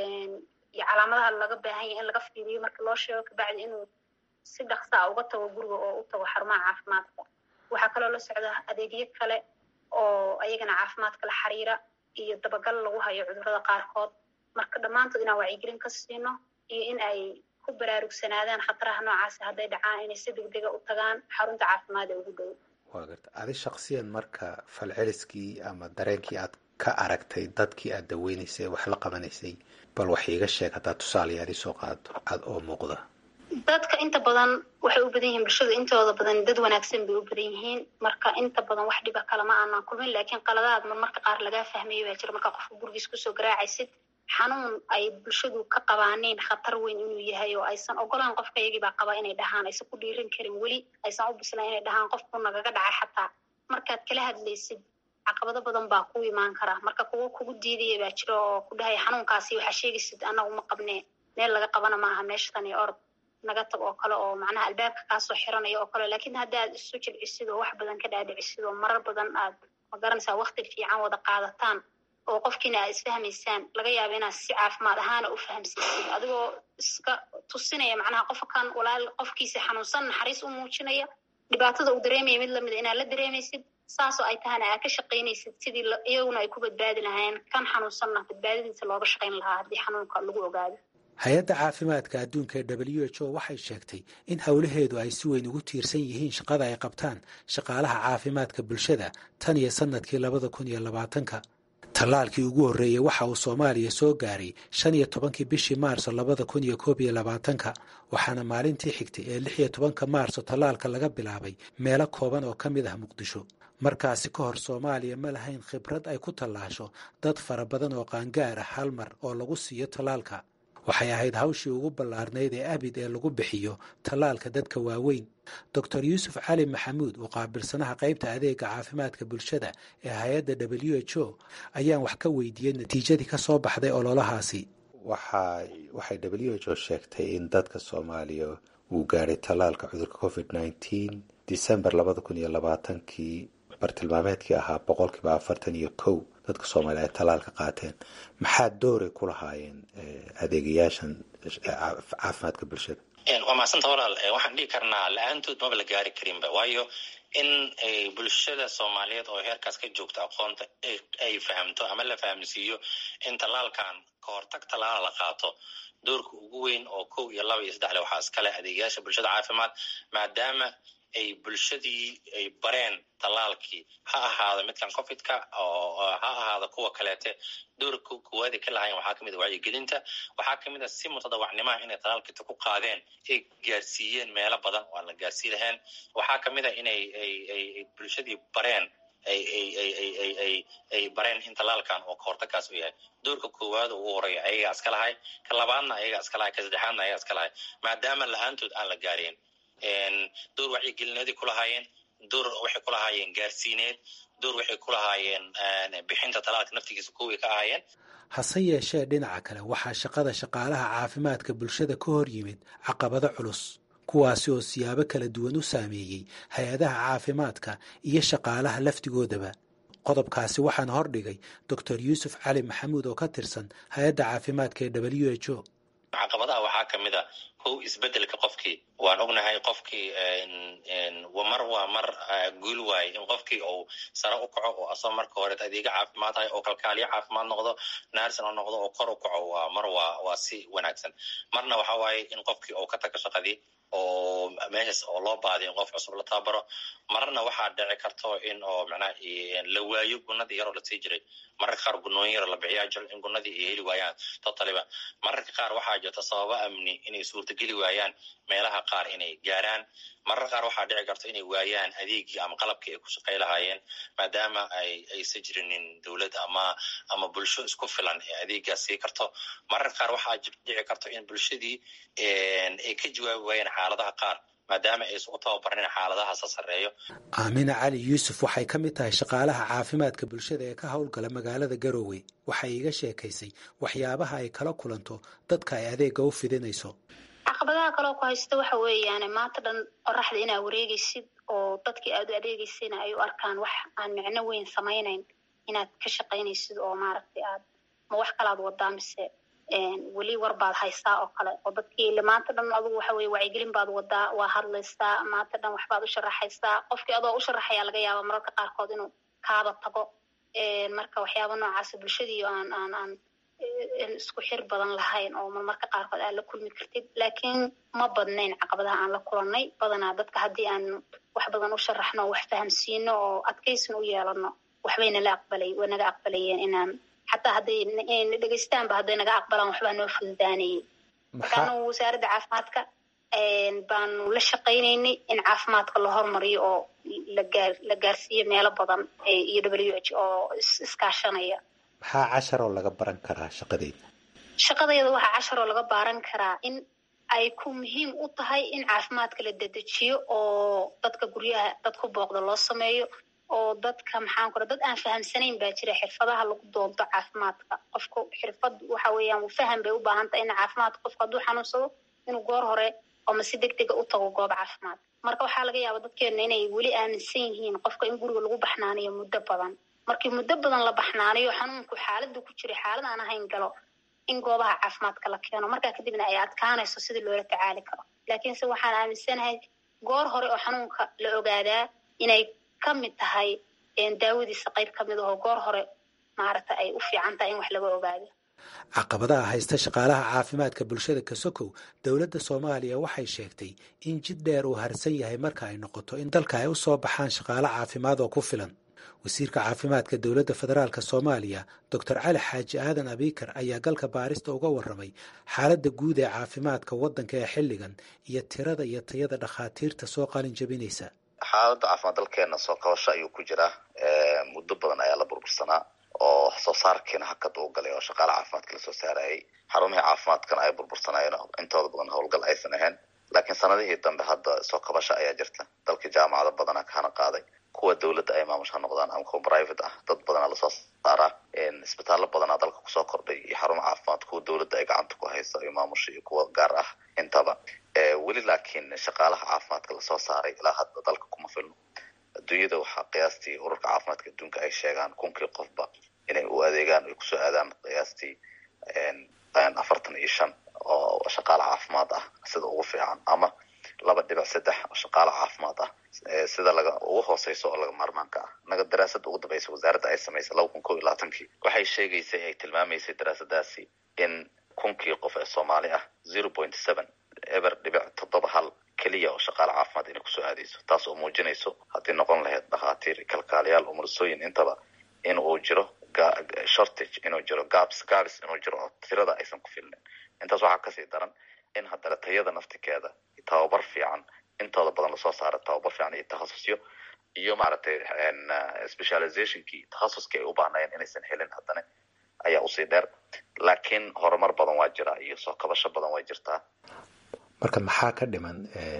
Speaker 12: iyo calaamadaha laga baahan yahay in laga fiiriyo marka loo sheego kabacdi inuu si dhaksaa uga tago guriga oo u tago xarumaha caafimaadka waxaa kaloo la socda adeegyo kale oo ayagana caafimaadka la xiriira iyo dabagal lagu hayo cudurrada qaarkood marka dhammaantood inaan wacyigelin ka siino iyo in ay ku baraarugsanaadaan khataraha noocaasi hadday dhacaan inay si degdega u tagaan xarunta caafimaad ee ugu dhow
Speaker 9: waa garta adi shaksiyan marka falceliskii ama dareenkii aad ka aragtay dadkii aad daweynaysay wax la qabanaysay bal wax iiga sheeg haddaad tusaalayaal isoo qaado cad oo muuqda
Speaker 12: dadka inta badan waxay u badan yihiin bulshada intooda badan dad wanaagsan bay u badan yihiin marka inta badan wax dhiba kalama aanan kulmin laakiin qaladaad marmarka qaar lagaa fahmayo baa jira markaa qofka gurigiis kusoo garaacaysid xanuun ay bulshadu ka qabaaneen khatar weyn inuu yahay oo aysan ogolaan qofka iyagii baa qaba inay dhahaan aysan ku dhiiran karin weli aysan u bislaan inay dhahaan qofku nagaga dhacay xataa markaad kala hadlaysid caqabado badan baa ku imaan kara marka kuwo kugu diidaya baa jira oo ku dhahaya xanuunkaasi waxaa sheegaysid annagu ma qabnee meel laga qabana maaha meeshatan iyo orod naga tag oo kale oo macnaha albaabka kaasoo xiranaya oo kale laakiin haddaad isu jilcisid oo wax badan ka dhaadhicisid oo marar badan aad magaranaysaa wakti fiican wada qaadataan oo qofkiina aad isfahmaysaan laga yaaba inaad si caafimaad ahaana u fahamsaysid adigoo iska tusinaya macnaha qofkan walaal qofkiisa xanuunsan naxariis u muujinaya dhibaatada uu dareemaya mid lamida inaad la dareemaysid saasoo ay tahana aad ka shaqaynaysid sidii iyaguna ay ku badbaadi lahaayeen kan xanuunsanna badbaadadiisa looga shaqayn lahaa haddii xanuunka lagu ogaado
Speaker 9: hay-adda caafimaadka adduunka ee w h o waxay sheegtay in howlaheedu ay si weyn ugu tiirsan yihiin shaqada ay qabtaan shaqaalaha caafimaadka bulshada tan iyo sanadkii labada kun iyo labaatanka tallaalkii ugu horreeyey waxa uu soomaaliya soo gaaray shan iyo tobankii bishii maarso labada kun iyo koob iyo labaatanka waxaana maalintii xigtay ee lix iyo tobanka maarso tallaalka laga bilaabay meelo kooban oo ka mid ah muqdisho markaasi ka hor soomaaliya ma lahayn khibrad ay ku tallaasho dad fara badan oo qaangaar ah hal mar oo lagu siiyo tallaalka waxay ahayd hawshii ugu ballaarnayd ee abid ee lagu bixiyo tallaalka dadka waaweyn doctor yuusuf cali maxamuud oo qaabilsanaha qaybta adeega caafimaadka bulshada ee hay-adda w h o ayaan wax ka weydiiyey natiijadii ka soo baxday ololahaasi
Speaker 13: waxay w h o sheegtay in dadka soomaaliya uu gaadhay tallaalka cudurka covid nneteen december labada kun iyo labaatankii bartilmaameedkii ahaa boqolkiiba afartan iyo kow dadka soomaaliya ay tallaalka qaateen maxaa dooray ku lahaayeen adeegayaashan caafimaadka bulshada
Speaker 3: waa mahadsanta walaal waxaan dhihi karnaa la-aantood maba la gaari karinba waayo in bulshada soomaaliyeed oo heerkaas ka joogta aqoonta ay fahamto ama la fahamsiiyo in tallaalkan ka hortag tallaala la qaato doorka ugu weyn oo kow iyo laba iyo saddexle waxaa iskale adeegayaasha bulshada caafimaad maadaama ay bulshadii ay bareen tallaalkii ha ahaado midkan covidka oo ha ahaado kuwa kaleete doorka koowaad ay ka lahayen waxaa kamid a wacyigelinta waxaa kamid a si mutadawacnimaha inay tallaalkiita ku qaadeen ay gaarsiiyeen meelo badan oo aan la gaarsii lahayn waxaa kamid a inay ay bulshadii bareen ay ay ay ay ay ay ay bareen in tallaalkan oo kahortagkaas u yahay doorka koowaad oo ugu horeeya ayagaa iska lahay ka labaadna ayagaa iska lahay ka saddexaadna ayagaa iska lahay maadaama la-aantood aan la gaareen door wacyigelineeday ku lahaayeen door waxay ku lahaayeen gaarsiineed door waxay ku lahaayeen bixinta talaalka naftigiisa kuway ka ahaayeen
Speaker 9: hase yeeshee dhinaca kale waxaa shaqada shaqaalaha caafimaadka bulshada ka hor yimid caqabado culus kuwaasi oo siyaabo kala duwan u saameeyey hay-adaha caafimaadka iyo shaqaalaha laftigoodaba qodobkaasi waxaan hordhigay doctor yuusuf cali maxamuud oo ka tirsan hay-adda caafimaadka ee w h o
Speaker 3: caqabadaha waxaa kamid a kow isbedelka qofkii waan ognahay qofkii mar waa mar guul waaye in qofkii uu sare u kaco oo asoo marka horeet adeega caafimaad hay oo kalkaaliyo caafimaad noqdo naarsin oo noqdo oo kor u kaco waa mar waa waa si wanaagsan marna waxa waaye in qofkii uu ka tago shaqadii oo meeshaas oo loo baadiyo in qof cusub la tababaro marna waxaa dhici karto in oo macnaha la waayo gunadii yaroo lasii jiray mararka qaar gunooyin yaro la bixiyaa jiro in gunadii ay heli waayaan totaliba mararka qaar waxaa jirta sababo amni inay suurtageli waayaan meelaha qaar inay gaaraan mararka qaar waxaa dhici karto inay waayaan adeegii ama qalabkii ay ku shaqay lahaayeen maadaama ay aysan jirinin dowlad ama ama bulsho isku filan ee adeegaas sii karto mararka qaar waxaa dhici karto in bulshadii ay ka jawaabi waayeen xaaladaha qaar maadaama aysan u tababarnin xaaladahaasa sarreeyo
Speaker 9: aamina cali yuusuf waxay ka mid tahay shaqaalaha caafimaadka bulshada ee ka howlgala magaalada garowe waxay iga sheekaysay waxyaabaha ay kala kulanto dadka ay adeega u fidinayso
Speaker 12: caqabadaha kaloo ku haysta waxa weeyaan maanta dhan qoraxda inaa wareegaysid oo dadkii aad u adeegaysayna ay u arkaan wax aan micno weyn samaynayn inaad ka shaqaynaysid oo maaragtay aad ma wax kalaad wadaa mise weli war baad haystaa oo kale oo dadkii maanta dhan adugu waxa weye wacyigelin baad wadaa waa hadlaysaa maanta dhan waxbaad u sharaxaysaa qofkii adoo u sharaxayaa laga yaaba mararka qaarkood inuu kaaba tago marka waxyaaba noocaas bulshadii aan aan aan isku xir badan lahayn oo marmarka qaarkood aad la kulmi kartid laakiin ma badnayn caqabadaha aan la kulannay badanaa dadka haddii aan wax badan u sharaxno o wax fahamsiino oo adkaysin u yeelano waxbay nala aqbalay way naga aqbalayeen inaan xataa hadday dhegeystaanba hadday naga aqbalaan waxbaa noo fududaanayay markaanu wasaaradda caafimaadka baanu la shaqaynaynay in caafimaadka la hormariyo oo lagaa la gaarsiiyo meelo badan iyo w h oo iskaashanaya
Speaker 13: maxaa casharoo laga baran karaa shaqadeyda
Speaker 12: shaqadayda waxaa casharoo laga baaran karaa in ay ku muhiim u tahay in caafimaadka la dedejiyo oo dadka guryaha dad ku booqda loo sameeyo oo dadka maxaan kura dad aan fahamsanayn baa jira xirfadaha lagu doonto caafimaadka qofku xirfad waxa weeyaan faham bay u baahan tahay in caafimaadka qofku hadduu xanuunsado inuu goor hore ama si deg dega u tago goob caafimaad marka waxaa laga yaaba dadkeena inay weli aaminsan yihiin qofka in guriga lagu baxnaaniyo muddo badan markii muddo badan la baxnaaniyo xanuunku xaaladda ku jiray xaalad aan ahayn galo in goobaha caafimaadka la keeno markaa kadibna ay adkaanayso sidii loola tacaali karo laakiinse waxaan aaminsanahay goor hore oo xanuunka la ogaadaa inay ka mid tahay daawadiisa qayb ka mid ahoo goor hore maaragta ay u fiican tahay in wax laga ogaado
Speaker 9: caqabadaha haysta shaqaalaha caafimaadka bulshada kasokow dowladda soomaaliya waxay sheegtay in jid dheer uu harsan yahay marka ay noqoto in dalka ay u soo baxaan shaqaale caafimaad oo ku filan wasiirka caafimaadka dowladda federaalk soomaaliya doctor cali xaaji aadan abiikar ayaa galka baarista uga warramay xaaladda guud ee caafimaadka waddanka ee xilligan iyo tirada iyo tayada dhakhaatiirta soo qalin jabinaysa
Speaker 14: xaaladda caafimaad dalkeena soo kabasho ayuu ku jiraa muddo badan ayaa la burbursanaa oo soo saarkiina hakad uu galay oo shaqaala caafimaadka lasoo saarayay xarumihii caafimaadkana ay burbursanaayeen intooda badan howlgal aysan ahayn laakiin sanadihii dambe hadda soo kabasho ayaa jirta dalka jaamacado badana kahana qaaday kuwa dowladda ay maamusha noqdaan ama kuwa private ah dad badanaa lasoo saaraa isbitaallo badanaa dalka kusoo kordhay iyo xarumo caafimaad kuwa dowladda ay gacanta ku hayso iyo maamusha iyo kuwa gaar ah intaba weli laakiin shaqaalaha caafimaadka lasoo saaray ilaa hadda dalka kuma filno adduunyada waxaa qiyaastii ururka caafimaadka adduunka ay sheegaan kunkii qofba inay u adeegaan ay kusoo aadaan qiyaastii afartan iyo shan oo shaqaala caafimaad ah sida ugu fiican ama laba dhibic saddex oo shaqaala caafimaad ah sida laga ugu hooseyso oo laga maarmaanka ah naga daraasada ugu dambeysa wasaaradda ay samaysay laba kun ko iyo labaatankii waxay sheegaysay ay tilmaamaysay daraasadaasi in kunkii qof ee soomaali ah zero point seven eber dhibic toddoba hal keliya oo shaqaala caafimaad inay kusoo aadeyso taas oo muujinayso haddii noqon lahayd dhakhaatiir kalkaaliyaal umursooyin intaba in uu jiro shortage inuu jiro gabs gabs inuu jiro oo tirada aysan ku filnin intaas waxaa kasii daran in haddana tayada naftikeeda tababar fiican intooda badan lasoo saara tababar fiican iyo takhasusyo iyo maaragtay specializationkii takhasuskii ay u baahnayen inaysan helin haddana ayaa usii dheer laakiin horumar badan waa jira iyo soo kabasho badan waa jirtaa
Speaker 13: marka maxaa ka dhiman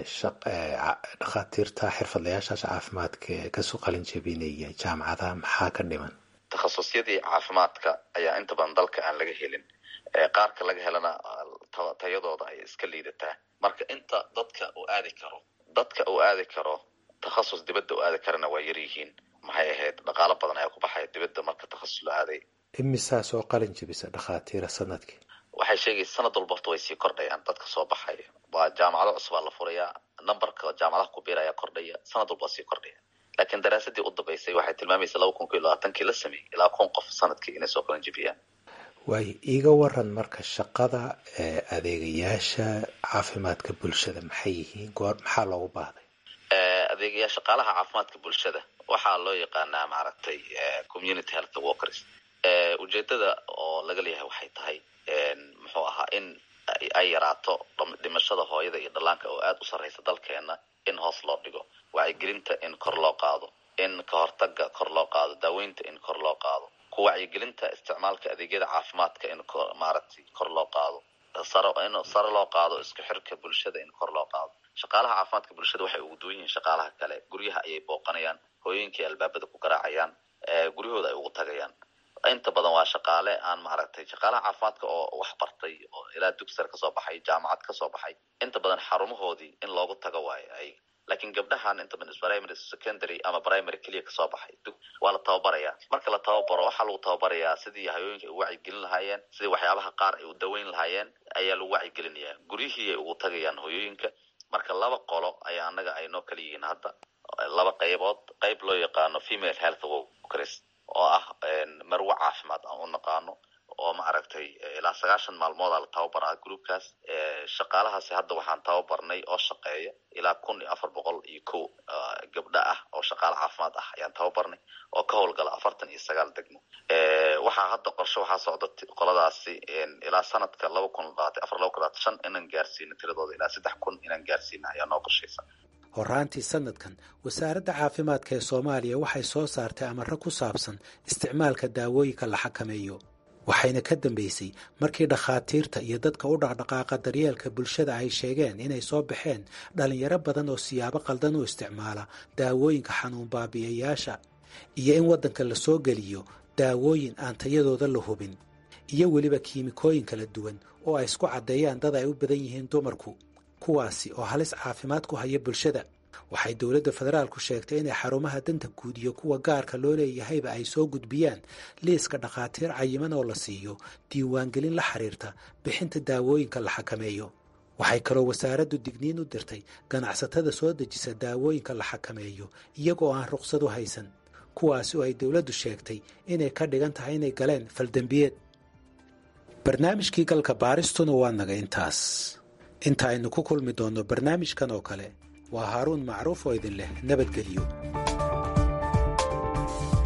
Speaker 13: dhakhaatiirta xirfadlayaashaas caafimaadka kasoo qalin jabinaya jaamacadaha maxaa ka dhiman
Speaker 14: takhasusyadii caafimaadka ayaa inta badan dalka aan laga helin qaarka laga helana tayadooda ay iska liidataa marka inta dadka uu aadi karo dadka uu aadi karo takhasus dibadda u aadi karana waa yar yihiin maxay ahayd dhaqaalo badan ayaa ku baxaya dibadda marka takhasus la aaday
Speaker 13: imisaa soo qalin jabisa dhakhaatiira sanadkii
Speaker 14: waxay sheegaysa sanad walba horta way sii kordhayaan dadka soo baxaya waa jaamacado cusubaa la furayaa numberka jaamacadaha ku biiraya kordhaya sanad walba waa sii kordhaya laakiin daraasadii u dambeysay waxay tilmaamaysa laba kun iyo labaatankii la sameeyey ilaa kun qof sanadkii inay soo qalin jabiyaan
Speaker 13: waayo iiga waran marka shaqada adeegayaasha caafimaadka bulshada maxay yihiin goor maxaa loogu baahday
Speaker 14: adeegaya shaqaalaha caafimaadka bulshada waxaa loo yaqaanaa maaragtay community health workers ujeedada oo laga leeyahay waxay tahay muxuu ahaa in ay yaraato dhimashada hooyada iyo dhallaanka oo aada u sarreysa dalkeena in hoos loo dhigo wacyigelinta in kor loo qaado in ka hortaga kor loo qaado daaweynta in kor loo qaado ku wacyigelinta isticmaalka adeegyada caafimaadka in maaragtay kor loo qaado saro in sare loo qaado isku xirka bulshada in kor loo qaado shaqaalaha caafimaadka bulshada waxay ugu duwan yihiin shaqaalaha kale guryaha ayay booqanayaan hooyinkii albaabada ku garaacayaan guryahooda ay ugu tagayaan inta badan waa shaqaale aan maaragtay shaqaalaha caafimaadka oo wax bartay oo ilaa dugsar kasoo baxay jaamacad kasoo baxay inta badan xarumahoodii in loogu tago waayo ay laakiin gabdhahan inta badan primary secondary ama primary keliya kasoo baxay waa la tababaraya marka la tababaro waxaa lagu tababarayaa sidii hayooyinka ay u wacyigelin lahaayeen sidii waxyaabaha qaar ay u daweyn lahaayeen ayaa lagu wacyigelinaya guryihii ay ugu tagayaan hooyooyinka marka laba qolo ayaa anaga ay noo kala yihiin hadda laba qaybood qayb loo yaqaano female health workers oo ah marwo caafimaad aan u naqaano oo maaragtay ilaa sagaashan maalmooda la tababaraa groupkaas shaqaalahaasi hadda waxaan tababarnay oo shaqeeya ilaa kun iyo afar boqol iyo kow gabdha ah oo shaqaale caafimaad ah ayaan tababarnay oo ka howlgala afartan iyo sagaal degmo waxaa hadda qorshe waxaa socda qoladaasi ilaa sanadka laba kun labaatan afar laba kun labaatan shan inaan gaarsiino tiradooda ilaa saddex kun inaan gaarsiina ayaa noo qorshaysa
Speaker 9: horaantii sanadkan wasaaradda caafimaadka ee soomaaliya waxay soo saartay amarro ku saabsan isticmaalka daawooyinka la xakameeyo waxayna ka dambeysay markii dhakhaatiirta iyo dadka u dhaqdhaqaaqa daryeelka bulshada ay sheegeen inay soo baxeen dhallinyaro badan oo siyaabo qaldan u isticmaala daawooyinka xanuun baabi'iyayaasha iyo in waddanka la soo geliyo daawooyin aan tayadooda la hubin iyo weliba kiimikooyin kala duwan oo ay isku caddeeyaan dad ay u badan yihiin dumarku kuwaasi oo halis caafimaad ku haya bulshada waxay dowladda federaalku sheegtay inay xarumaha danta guud iyo kuwa gaarka loo leeyahayba ay soo gudbiyaan liiska dhakhaatiir cayiman oo la siiyo diiwaangelin la xiriirta bixinta daawooyinka la xakameeyo waxay kaloo wasaaraddu digniin u dirtay ganacsatada soo dejisa daawooyinka la xakameeyo iyagoo aan ruqsad u haysan kuwaasi oo ay dowladdu sheegtay inay ka dhigan tahay inay galeen faldembiyeed barnaamijkii galka baaristuna waa naga intaas inta aynu ku kulmi doonno barnaamijkan oo kale waa haaruun macruuf oo idin leh nabadgelyo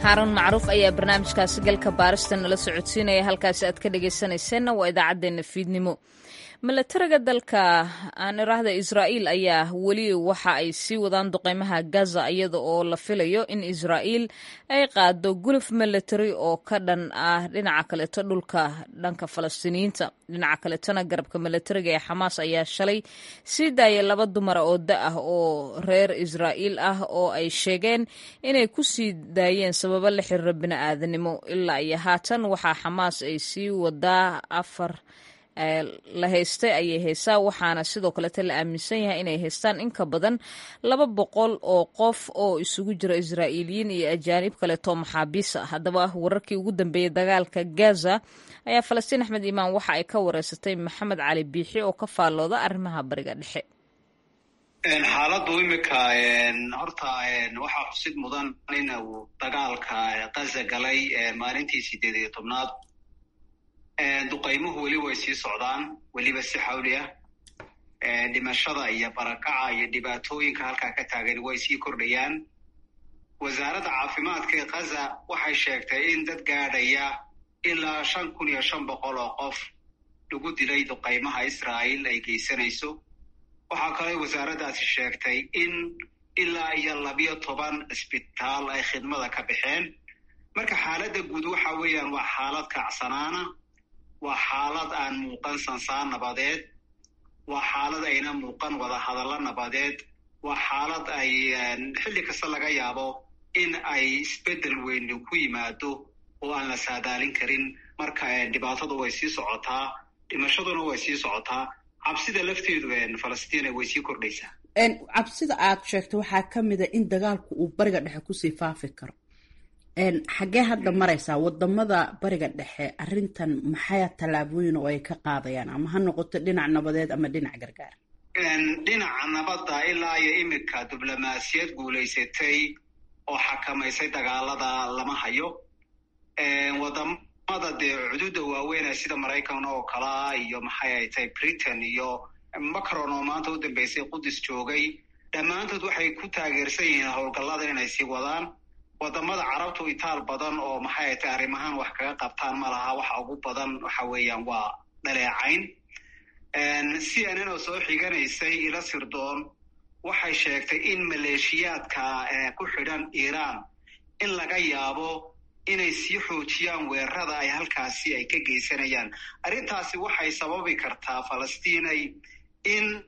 Speaker 1: xaarun macruuf ayaa barnaamijkaasi galka baarista nala socodsiinaya halkaasi aad ka dhagaysanayseena waa idaacaddeenna fiidnimo milatariga dalka aan iraahda israa'iil ayaa weli waxa ay sii wadaan duqeymaha gaza iyada oo la filayo in israa'iil ay qaado guluf milatari oo ka dhan ah dhinaca kaleeto dhulka dhanka falastiiniyiinta dhinaca kaletona garabka milatariga ee xamaas ayaa shalay sii daayay laba dumara oo da ah oo reer israa'iil ah oo ay sheegeen inay ku sii daayeen sababo la xiriira bini'aadanimo ilaa iyo haatan waxaa xamaas ay sii wadaa afar la haystay ayay haysaa waxaana sidoo kalete la aaminsan yahay inay haystaan in ka badan laba boqol oo qof oo isugu jira israa'iiliyiin iyo ajaanib kaleetoo maxaabiis ah haddaba wararkii ugu dambeeyey dagaalka gaza ayaa falastiin axmed iimaan waxa ay ka wareysatay maxamed cali biixi oo ka faallooda arrimaha bariga dhexe
Speaker 15: xaaladdu imika horta waxaa xusid mudan in uu dagaalka gaza galay maalintii sideed iyo tobnaad duqaymuhu weli way sii socdaan weliba si xawli ah dhimashada iyo barakaca iyo dhibaatooyinka halkaa ka taagan way sii kordhayaan wasaaradda caafimaadka ee kaza waxay sheegtay in dad gaadhaya ilaa shan kun iyo shan boqol oo qof lagu dilay duqaymaha israa'iil ay geysanayso waxaa kaloo wasaaraddaasi sheegtay in ilaa iyo labiyo toban isbitaal ay khidmada ka baxeen marka xaaladda guud waxa weeyaan waa xaalad kacsanaana waa xaalad aan muuqan sansaan nabadeed waa xaalad ayna muuqan wada hadallo nabadeed waa xaalad ay xilli kasta laga yaabo in ay isbeddel weyni ku yimaado oo aan la saadaalin karin marka dhibaatadu way sii socotaa dhimashaduna way sii socotaa cabsida lafteedu falastiina way sii kordhaysaa
Speaker 16: cabsida aad sheegto waxaa ka mida in dagaalku uu bariga dhexe kusii faafi karo xaggee hadda maraysaa wadamada bariga dhexe arrintan maxaya tallaabooyin oo ay ka qaadayaan ama ha noqoto dhinac nabadeed ama dhinac gargaar
Speaker 15: dhinaca nabadda ilaa iyo iminka diblomaasiyad guulaysatay oo xakamaysay dagaalada lama hayo wadamada dee cududa waaweynee sida maraykan oo kalea iyo maxay ay tahay britain iyo macron oo maanta u dambeysay qudus joogay dhammaantood waxay ku taageersan yihiin howlgallada inay sii wadaan wadamada carabtu itaal badan oo maxay ay tahay arrimahaan wax kaga qabtaan ma laha waxa ugu badan waxa weeyaan waa dhaleecayn c n n oo soo xiganaysay ila sirdoon waxay sheegtay in maleeshiyaadka ku xidhan iiraan in laga yaabo inay sii xoojiyaan weerarada ay halkaasi ay ka geysanayaan arrintaasi waxay sababi kartaa falastiinay in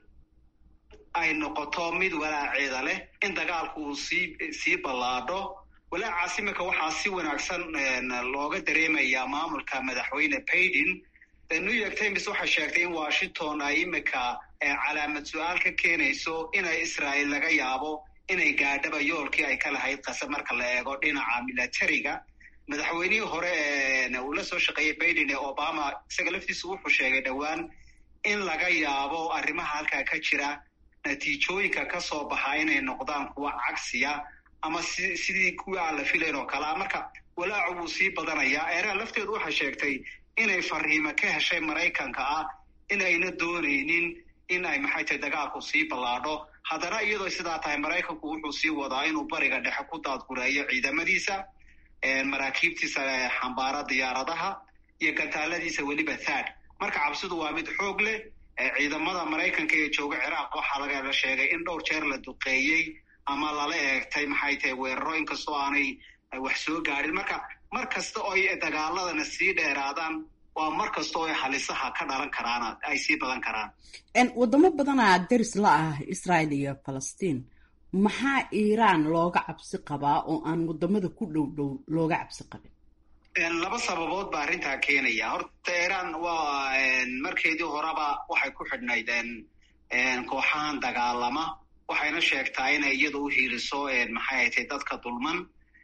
Speaker 15: ay noqoto mid walaaceeda leh in dagaalku uu sii sii ballaadho walaacaas iminka waxaa si wanaagsan looga dareemayaa maamulka madaxweyne baiden new york times waxay sheegtay in washington ay iminka calaamad su-aal ka keenayso inay israa'iil laga yaabo inay gaadhaba yoolkii ay ka lahayd qase marka la eego dhinaca milatariga madaxweynihii hore uu la soo shaqeeyey baiden ee obama isaga laftiisu wuxuu sheegay dhowaan in laga yaabo arrimaha halkaa ka jira natiijooyinka ka soo baxa inay noqdaan kuwa cagsiya ama si sidii kuwii aan la filayn oo kalea marka walaacu wuu sii badanayaa eeraan lafteedu waxay sheegtay inay fariimo ka heshay maraykanka ah in ayna doonaynin in ay maxay tahay dagaalku sii ballaadho haddana iyadoo sidaa tahay maraykanku wuxuu sii wadaa inuu bariga dhexe ku daadgureeyo ciidamadiisa maraakiibtiisa xambaara diyaaradaha iyo gantaaladiisa weliba thad marka cabsidu waa mid xoog leh ciidamada maraykanka ee jooga ciraaq waxaa laga sheegay in dhowr jeer la duqeeyey ama lala eegtay maxay tahay weeraro inkastoo aanay wax soo gaadhin marka mar kasta oo ay dagaaladana sii dheeraadaan waa mar kasta oo ay halisaha ka dhalan karaan ay sii badan karaan
Speaker 16: wadamo badanaa daris la ah israel iyo falastiin maxaa iiraan looga cabsi qabaa oo aan wadamada ku dhow dhow looga cabsi qabin
Speaker 15: laba sababood baa arrintaa keenaya horta iiraan waa markeedii horeba waxay ku xidhnayd kooxahan dagaalama waxayna sheegtaa inay iyada u hiiliso maxay ay tahay dadka dulman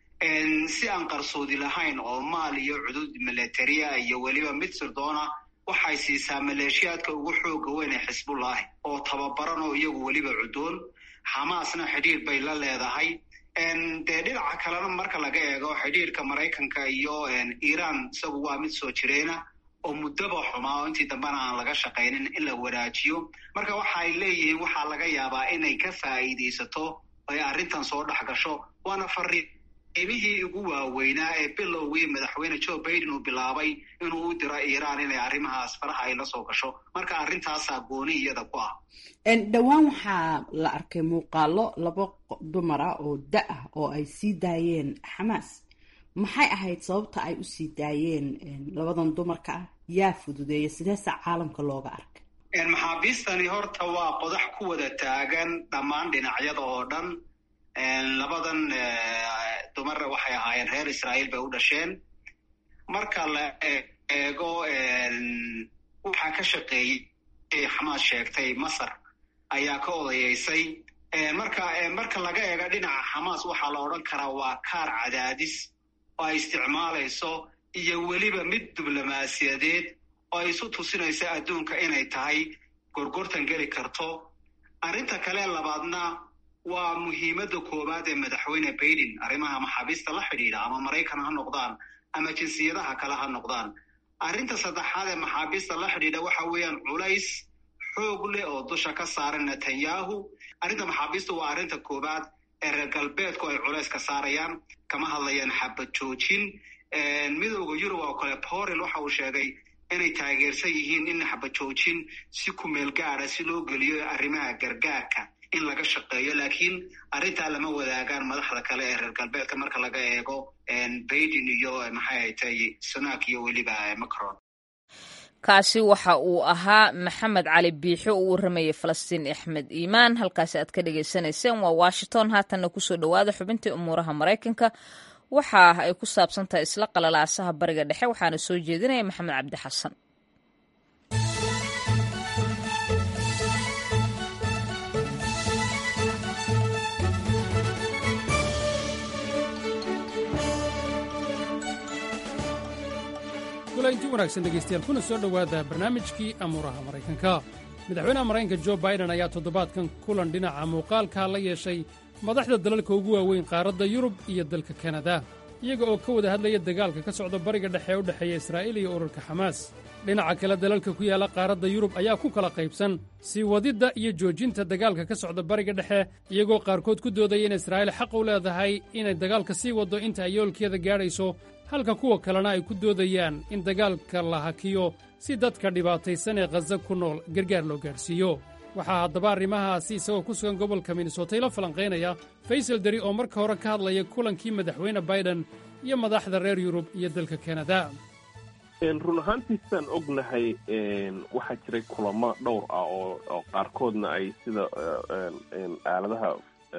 Speaker 15: si aan qarsoodi lahayn oo maal iyo cudud militaria iyo weliba mid sirdoona waxay siisaa maleeshiyaadka ugu xooga weyn ee xisbullahi oo tababaran oo iyagu weliba cudoon xamaasna xidhiir bay la leedahay dee dhinaca kalena marka laga eego xidhiirka maraykanka iyo iiraan isagu waa mid soo jireena oo muddaba xumaa oo intii dambena aan laga shaqaynin in la wanaajiyo marka waxaay leeyihiin waxaa laga yaabaa inay ka faa'iidaysato ay arrintan soo dhex gasho waana fariin imihii ugu waaweynaa ee bilowgii madaxweyne joe baiden uu bilaabay inuu u diro iiraan inay arrimahaas faraha ay la soo gasho marka arrintaasaa gooni iyada ku ah
Speaker 16: dhowaan waxaa la arkay muuqaalo laba dumar ah oo da ah oo ay sii daayeen xamaas maxay ahayd sababta ay usii daayeen labadan dumarka ah yaa fududeeya sideesa caalamka looga arkay
Speaker 15: maxaabiistani horta waa qodax ku wada taagan dhammaan dhinacyada oo dhan labadan dumar waxay ahaayeen reer israa'iil bay u dhasheen marka la eego waxaa ka shaqeeyey xamaas sheegtay masar ayaa ka odayeysay marka marka laga eego dhinaca xamaas waxaa la odhan karaa waa kaar cadaadis oo ay isticmaalayso iyo weliba mid diblomaasiyadeed oo ay isu tusinayso adduunka inay tahay gorgortan geli karto arrinta kale labaadna waa muhiimadda koowaad ee madaxweyne baiden arrimaha maxaabiista la xidhiidha ama maraykan ha noqdaan ama jinsiyadaha kale ha noqdaan arrinta saddexaad ee maxaabiista la xidhiidha waxa weeyaan culays xoog leh oo dusha ka saaran netanyahu arrinta maxaabiista waa arrinta koowaad ee reer galbeedku ay culays ka saarayaan kama hadlayaan xabad joojin midooda yurub oo kale borel waxa uu sheegay inay taageersan yihiin in xabad joojin si kumeel gaada si loo geliyo arrimaha gargaarka in laga shaqeeyo laakiin arrintaa lama wadaagaan madaxda kale ee reer galbeedka marka laga eego baiden iyo maxay haytay sunak iyo weliba macron
Speaker 1: kaasi waxa uu ahaa maxamed cali biixo uu warramayay falastiin axmed iimaan halkaasi aad ka dhagaysanayseen waa washington haatanna kusoo dhowaada xubintii umuuraha maraykanka waxa ay ku saabsan tahay isla qalalaasaha bariga dhexe waxaana soo jeedinaya maxamed cabdi xasan
Speaker 17: inti wanaagsan dhegaystayaal kuna soo dhowaada barnaamijkii amuuraha maraykanka madaxweynaha maraykanka jo baiden ayaa toddobaadkan kulan dhinaca muuqaalka la yeeshay madaxda dalalka ugu waaweyn qaaradda yurub iyo dalka kanada iyaga oo ka wada hadlaya dagaalka ka socda bariga dhexe ee u dhexeeya israa'iil iyo ururka xamaas dhinaca kale dalalka ku yaalla qaaradda yurub ayaa ku kala qaybsan sii wadidda iyo joojinta dagaalka ka socda bariga dhexe iyagoo qaarkood ku doodaya in israa'iil xaq u leedahay inay dagaalka sii waddo inta ay yoolkeeda gaadhayso halka kuwa kalena ay ku doodayaan in dagaalka la hakiyo si dadka dhibaataysan ee khaza ku nool gargaar loo gaadhsiiyo waxaa haddaba arrimahaasi isagoo ku sugan gobolka minnesota ila falanqaynaya faysal deri oo marka hore ka hadlaya kulankii madaxweyne baiden iyo madaxda reer yurub iyo dalka kanada
Speaker 18: run ahaantii sidaan ognahay waxaa jiray kulamo dhowr ah oo qaarkoodna ay sida aaladaha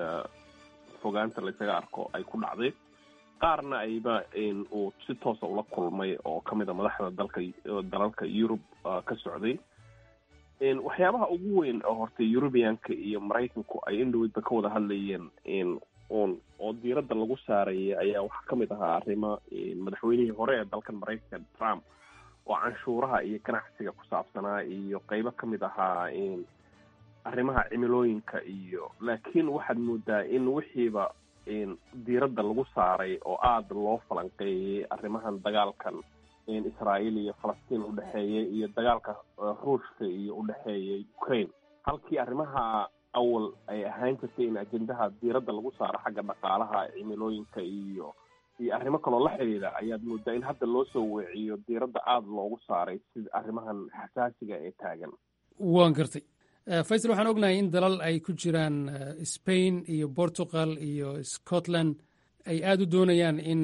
Speaker 18: fogaanta laysaga arko ay ku dhacday qaarna ayba uu si toosa ula kulmay oo ka mid a madaxda dalka dalalka yurub ka socday waxyaabaha ugu weyn oo horta eurubianka iyo maraykanku ay indhoweydba ka wada hadlayeen un oo diiradda lagu saarayay ayaa waxaa ka mid ahaa arrimo madaxweynihii hore ee dalkan maraykanka trump oo canshuuraha iyo ganacsiga ku saabsanaa iyo qeybo ka mid ahaa arrimaha cimilooyinka iyo laakiin waxaad moodaa in wixiiba diiradda lagu saaray oo aada loo falanqeeyey arrimahan dagaalkan israa'iil iyo falastiin udhexeeya iyo dagaalka ruushka iyo udhexeeya ukraine halkii arrimaha awal ay ahaan jirtay in ajendaha diiradda lagu saaro xagga dhaqaalaha cimilooyinka iyo iyo arrimo kaloo la xidhiidha ayaad moodaa in hadda loo soo weeciyo diiradda aada loogu saaray sida arrimahan xasaasiga ee taagan
Speaker 17: waan gartay faysal waxaan ognahay in dalal ay ku jiraan spain iyo portugal iyo scotland ay aada u doonayaan in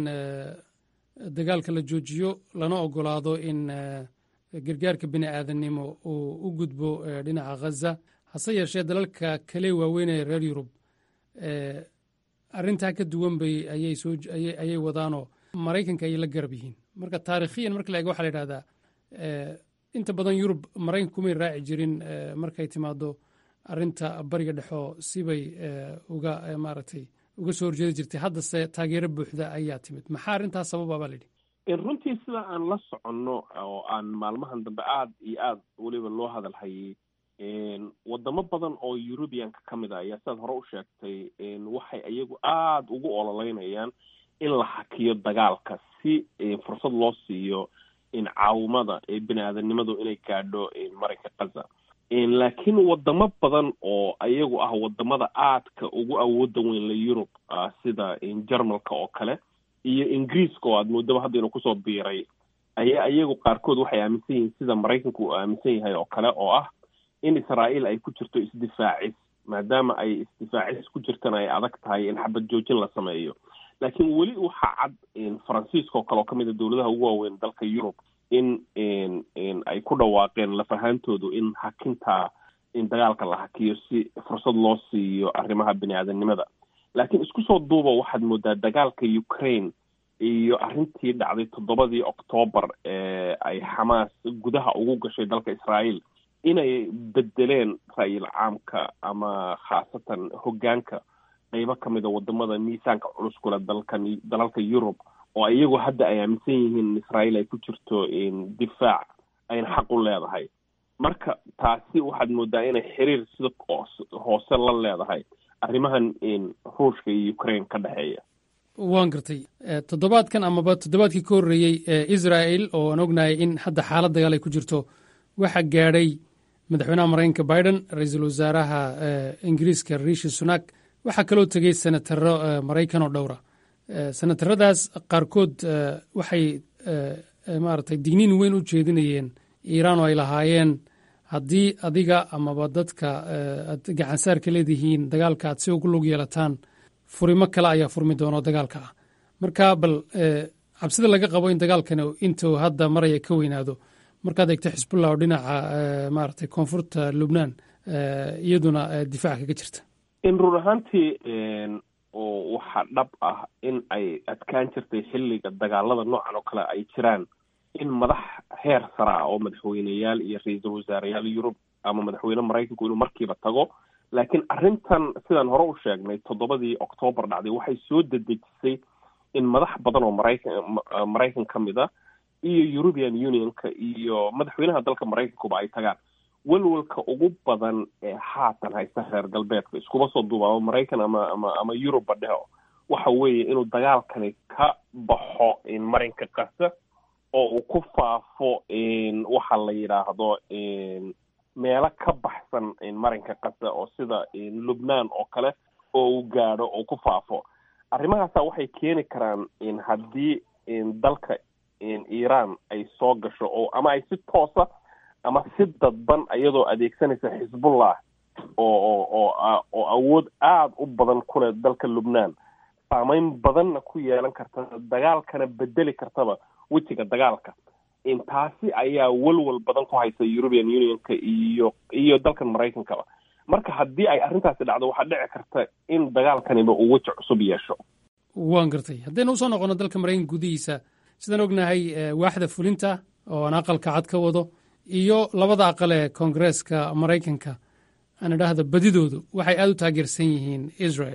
Speaker 17: dagaalka la joojiyo lana ogolaado in gargaarka bini aadannimo uu u gudbo dhinaca khaza hase yeeshee dalalka kale waaweynaya reer yurub arrintaa ka duwan bay ayay soo ayay wadaanoo maraykanka ayay la garab yihiin marka taarikhiyan marka la eego waxaa la yidhahdaa inta badan yurub maraykanka kumay raaci jirin markay timaado arrinta bariga dhexoo sibay uga maaragtay uga soo horjeedi jirtay haddase taageero buuxda ayaa timid maxaa arrintaas sababa baa layidhi
Speaker 18: runtii sida aan la soconno oo aan maalmahan dambe aada iyo aada weliba loo hadal hayay wadamo badan oo eurubianka ka mid a ayaa sidaad hore u sheegtay waxay iyagu aada ugu ololeynayaan in la hakiyo dagaalka si fursad loo siiyo caawimada bini aadanimadu inay gaadho marinka kaza laakiin wadamo badan oo ayagu ah wadamada aadka ugu awooda weyn la yurub sida jarmalka oo kale iyo ingiriiska oo aad moodaba hadda inuu kusoo biiray ayaa iyagu qaarkood waxay aaminsan yihiin sida maraykanku uu aaminsan yahay oo kale oo ah in israa'iil ay ku jirto isdifaacis maadaama ay isdifaacis ku jirtana ay adag tahay in xabad joojin la sameeyo laakiin weli waxaa cad faransiiska oo kale oo kamid a dowladaha ugu waaweyn dalka yurub in ay ku dhawaaqeen lafahaantoodu in hakintaa in dagaalka la hakiyo si fursad loo siiyo arrimaha bini aadanimada laakiin isku soo duuba waxaad moodaa dagaalka ukraine iyo arrintii dhacday toddobadii octoobar ee ay xamaas gudaha ugu gashay dalka israa'iil inay bedeleen ra-yil caamka ama khaasatan hoggaanka qeybo ka mid a wadamada miisaanka culus kule dalkan dalalka yurub oo iyagu hadda ay aaminsan yihiin in israa'iil ay ku jirto difaac ayna xaq u leedahay marka taasi waxaad moodaa inay xiriir sida hoose la leedahay arrimahan ruushka iyo ukraine ka dhexeeya
Speaker 17: waan gartay toddobaadkan amaba toddobaadkii ka horreeyey ee israel oo aan ognahay in hadda xaalad dagaal ay ku jirto waxaa gaadhay madaxweynaha maraykanka biden ra-iisul wasaaraha ingiriiska rishi sunak waxaa kaloo tegey senataro maraykan oo dhowra senataradaas qaarkood waxay maaragtay digniin weyn u jeedinayeen iiraan oo ay lahaayeen haddii adiga amaba dadka aad gacansaarka leedihiin dagaalka aad si ugu lug yeelataan furimo kale ayaa furmi doonoo dagaalka ah marka bal cabsida laga qabo in dagaalkani intuu hadda maraya ka weynaado markaad eegto xisbullah oo dhinaca maaragtay koonfurta lubnaan iyaduna difaaca kaga jirta
Speaker 18: in run ahaantii oo waxaa dhab ah in ay adkaan jirtay xilliga dagaalada noocan oo kale ay jiraan in madax heer sara ah oo madaxweyneyaal iyo ra-iisul wasaareyaal yurub ama madaxweyne maraykanku inuu markiiba tago laakiin arrintan sidaan hore u sheegnay toddobadii octoobar dhacday waxay soo dedejisay in madax badan oo maraykan maraykan ka mid a iyo european unionka iyo madaxweynaha dalka maraykankuba ay tagaan welwelka ugu badan ee haatan haysta reer galbeedka iskuma soo duuba ama maraykan ama ama ama yurubba dheho waxa weeye inuu dagaalkani ka baxo marinka kasa oo uu ku faafo waxa la yidhaahdo meelo ka baxsan marinka kasa oo sida lubnaan oo kale oo uu gaadho oo ku faafo arrimahaasa waxay keeni karaan haddii dalka iiraan ay soo gasho oo ama ay si toosa ama si dadban iyadoo adeegsanaysa xisbullah oo oo oo oo awood aada u badan ku leh dalka lubnaan saameyn badanna ku yeelan karta dagaalkana bedeli kartaba wejiga dagaalka taasi ayaa welwel badan ku haysa european unionka iyo iyo dalkan maraykankaba marka haddii ay arrintaasi dhacdo waxaa dhici karta in dagaalkaniba uu weji cusub yeesho
Speaker 17: waan gartay haddaynu usoo noqono dalka maraykanka gudihiisa sidaan ognahay waaxda fulinta oo aan aqalka cad ka wado iyo labada aqal ee koongareeska maraykanka aan idhaahda badidoodu waxay aada u taageersan yihiin israel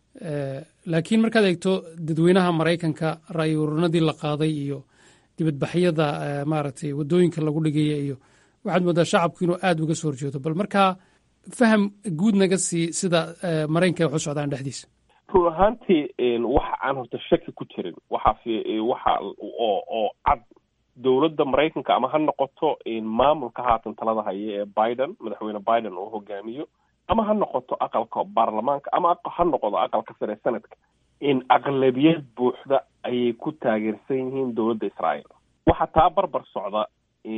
Speaker 17: laakiin markaad eegto dadweynaha maraykanka ra'yi ururinadii la qaaday iyo dibadbaxyada maaragtay waddooyinka lagu dhigaya iyo waxaad moodaa shacabku inuu aada uga soo horjeedo bal markaa faham guud naga sii sida maraykanka ay waxu socdaan dhexdiisa
Speaker 18: run ahaantii waxa aan horta shaki ku jirin waxa waxa oo oo cad dowladda maraykanka ama ha noqoto maamulka haatan talada haya ee biden madaxweyne biden uu hogaamiyo ama ha noqoto aqalka baarlamaanka ama ha noqodo aqalka sare sanadka in aqlabiyad buuxda ayay ku taageersan yihiin dowladda israa'iil waxaa taa barbar socda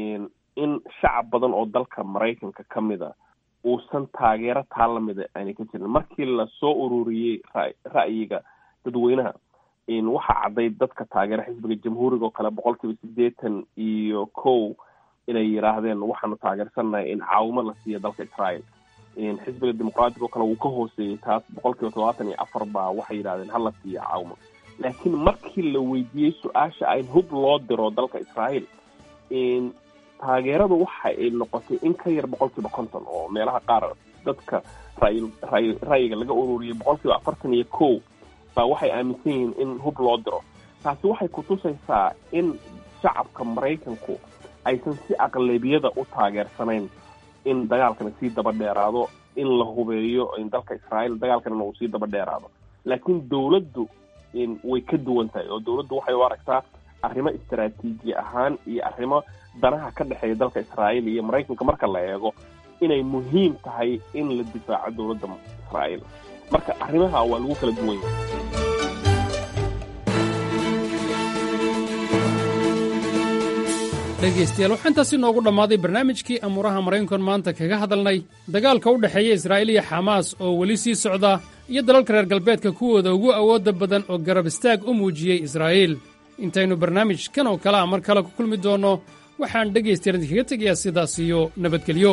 Speaker 18: in shacab badan oo dalka maraykanka ka mid a uusan taageero taa lamida aanay ka jirin markii lasoo ururiyey ra'yiga dadweynaha waxaa cadday dadka taageera xisbiga jamhuuriga oo kale boqol kiiba siddeetan iyo kow inay yidhaahdeen waxaanu taageersannahay in caawimo la siiyo dalka israa'iil xisbiga dimuqraatiga oo kale wuu ka hooseeyey taas boqol kiiba todobaatan iyo afar baa waxay yidhahdeen hala siiyo caawimo laakiin markii la weydiiyey su-aasha in hub loo diro dalka israa'iil taageeradu waxa ay noqotay in ka yar boqol kiiba konton oo meelaha qaar dadka ray ray ra'yiga laga ururiyey boqol kiiba afartan iyo kow baa waxay aaminsan yihiin in hub loo diro taasi waxay kutusaysaa in shacabka maraykanku aysan si aqlabiyada u taageersanayn in dagaalkana sii daba dheeraado in la hubeeyo dalka israa'iil dagaalkanana uu sii daba dheeraado laakiin dowladdu way ka duwan tahay oo dowladdu waxay u aragtaa arrimo istaraatiiji ahaan iyo arrimo danaha ka dhexeeya dalka israa'iil iyo maraykanka marka la eego inay muhiim tahay in la difaaco dowladda israa'iil marka arrimaha waa lagu kala duwan yahay
Speaker 17: dhegaystayaal waxaa intaasi noogu dhammaaday barnaamijkii amuuraha maraykankan maanta kaga hadalnay dagaalka u dhexeeya israa'iil iyo xamaas oo weli sii socda iyo dalalka reer galbeedka kuwooda ugu awoodda badan oo garab istaag u muujiyey israa'iil intaynu barnaamijkan oo kale a mar kale ku kulmi doonno waxaan dhegaystayaal idinkaga tegayaa sidaas iyo nabadgelyo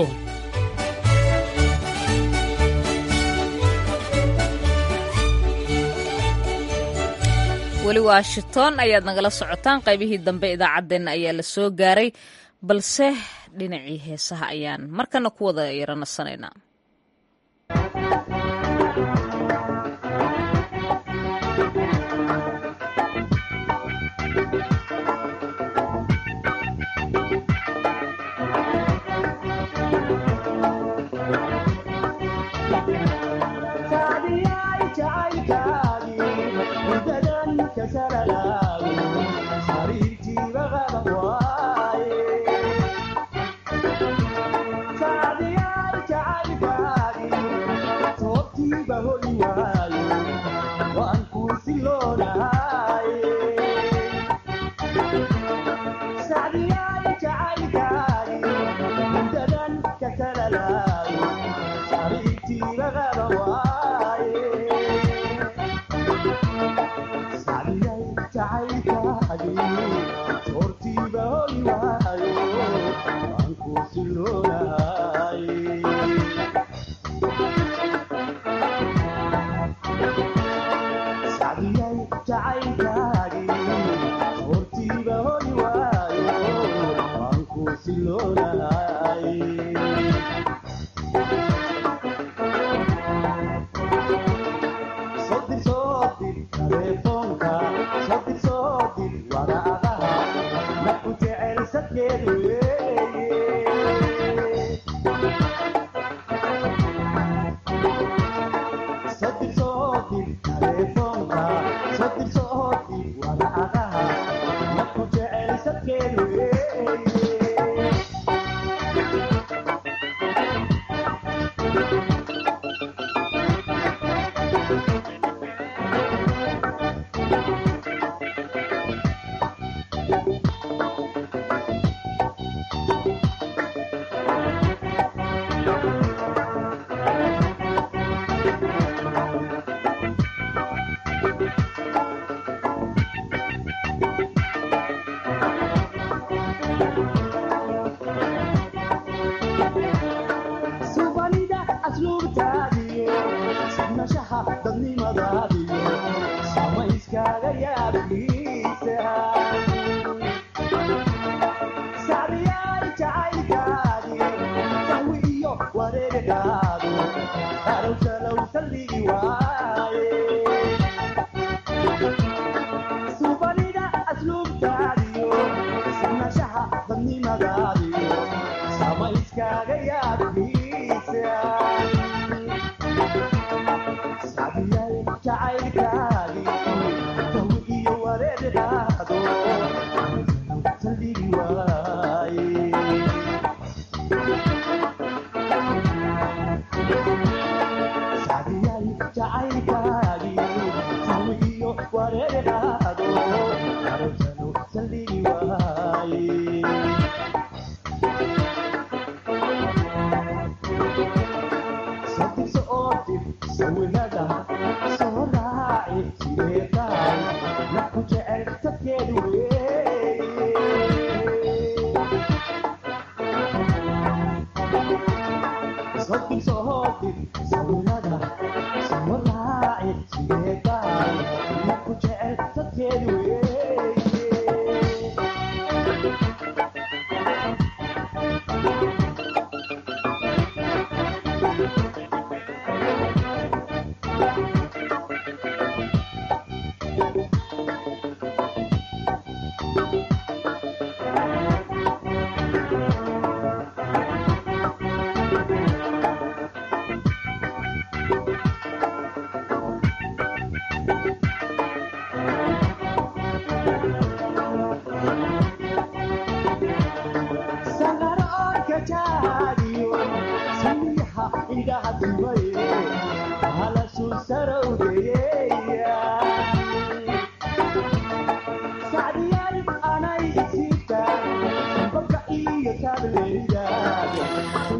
Speaker 1: weli washington ayaad nagala socotaan qaybihii dambe idaacaddeenna ayaa la soo gaaray balse dhinacii heesaha ayaan markana ku wada yaro nasanaynaa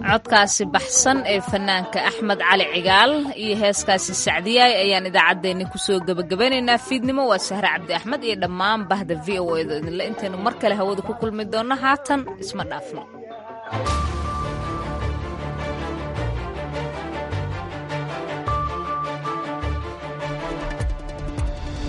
Speaker 1: codkaasi baxsan ee fanaanka axmed cali cigaal iyo heeskaasi sacdiyaay ayaan idaacaddeenni kusoo gebagabanaynaa fiidnimo waa sahre cabdi axmed iyo dhammaan bahda v o edo idinle intaynu mar kale hawada ku kulmi doonno haatan isma dhaafno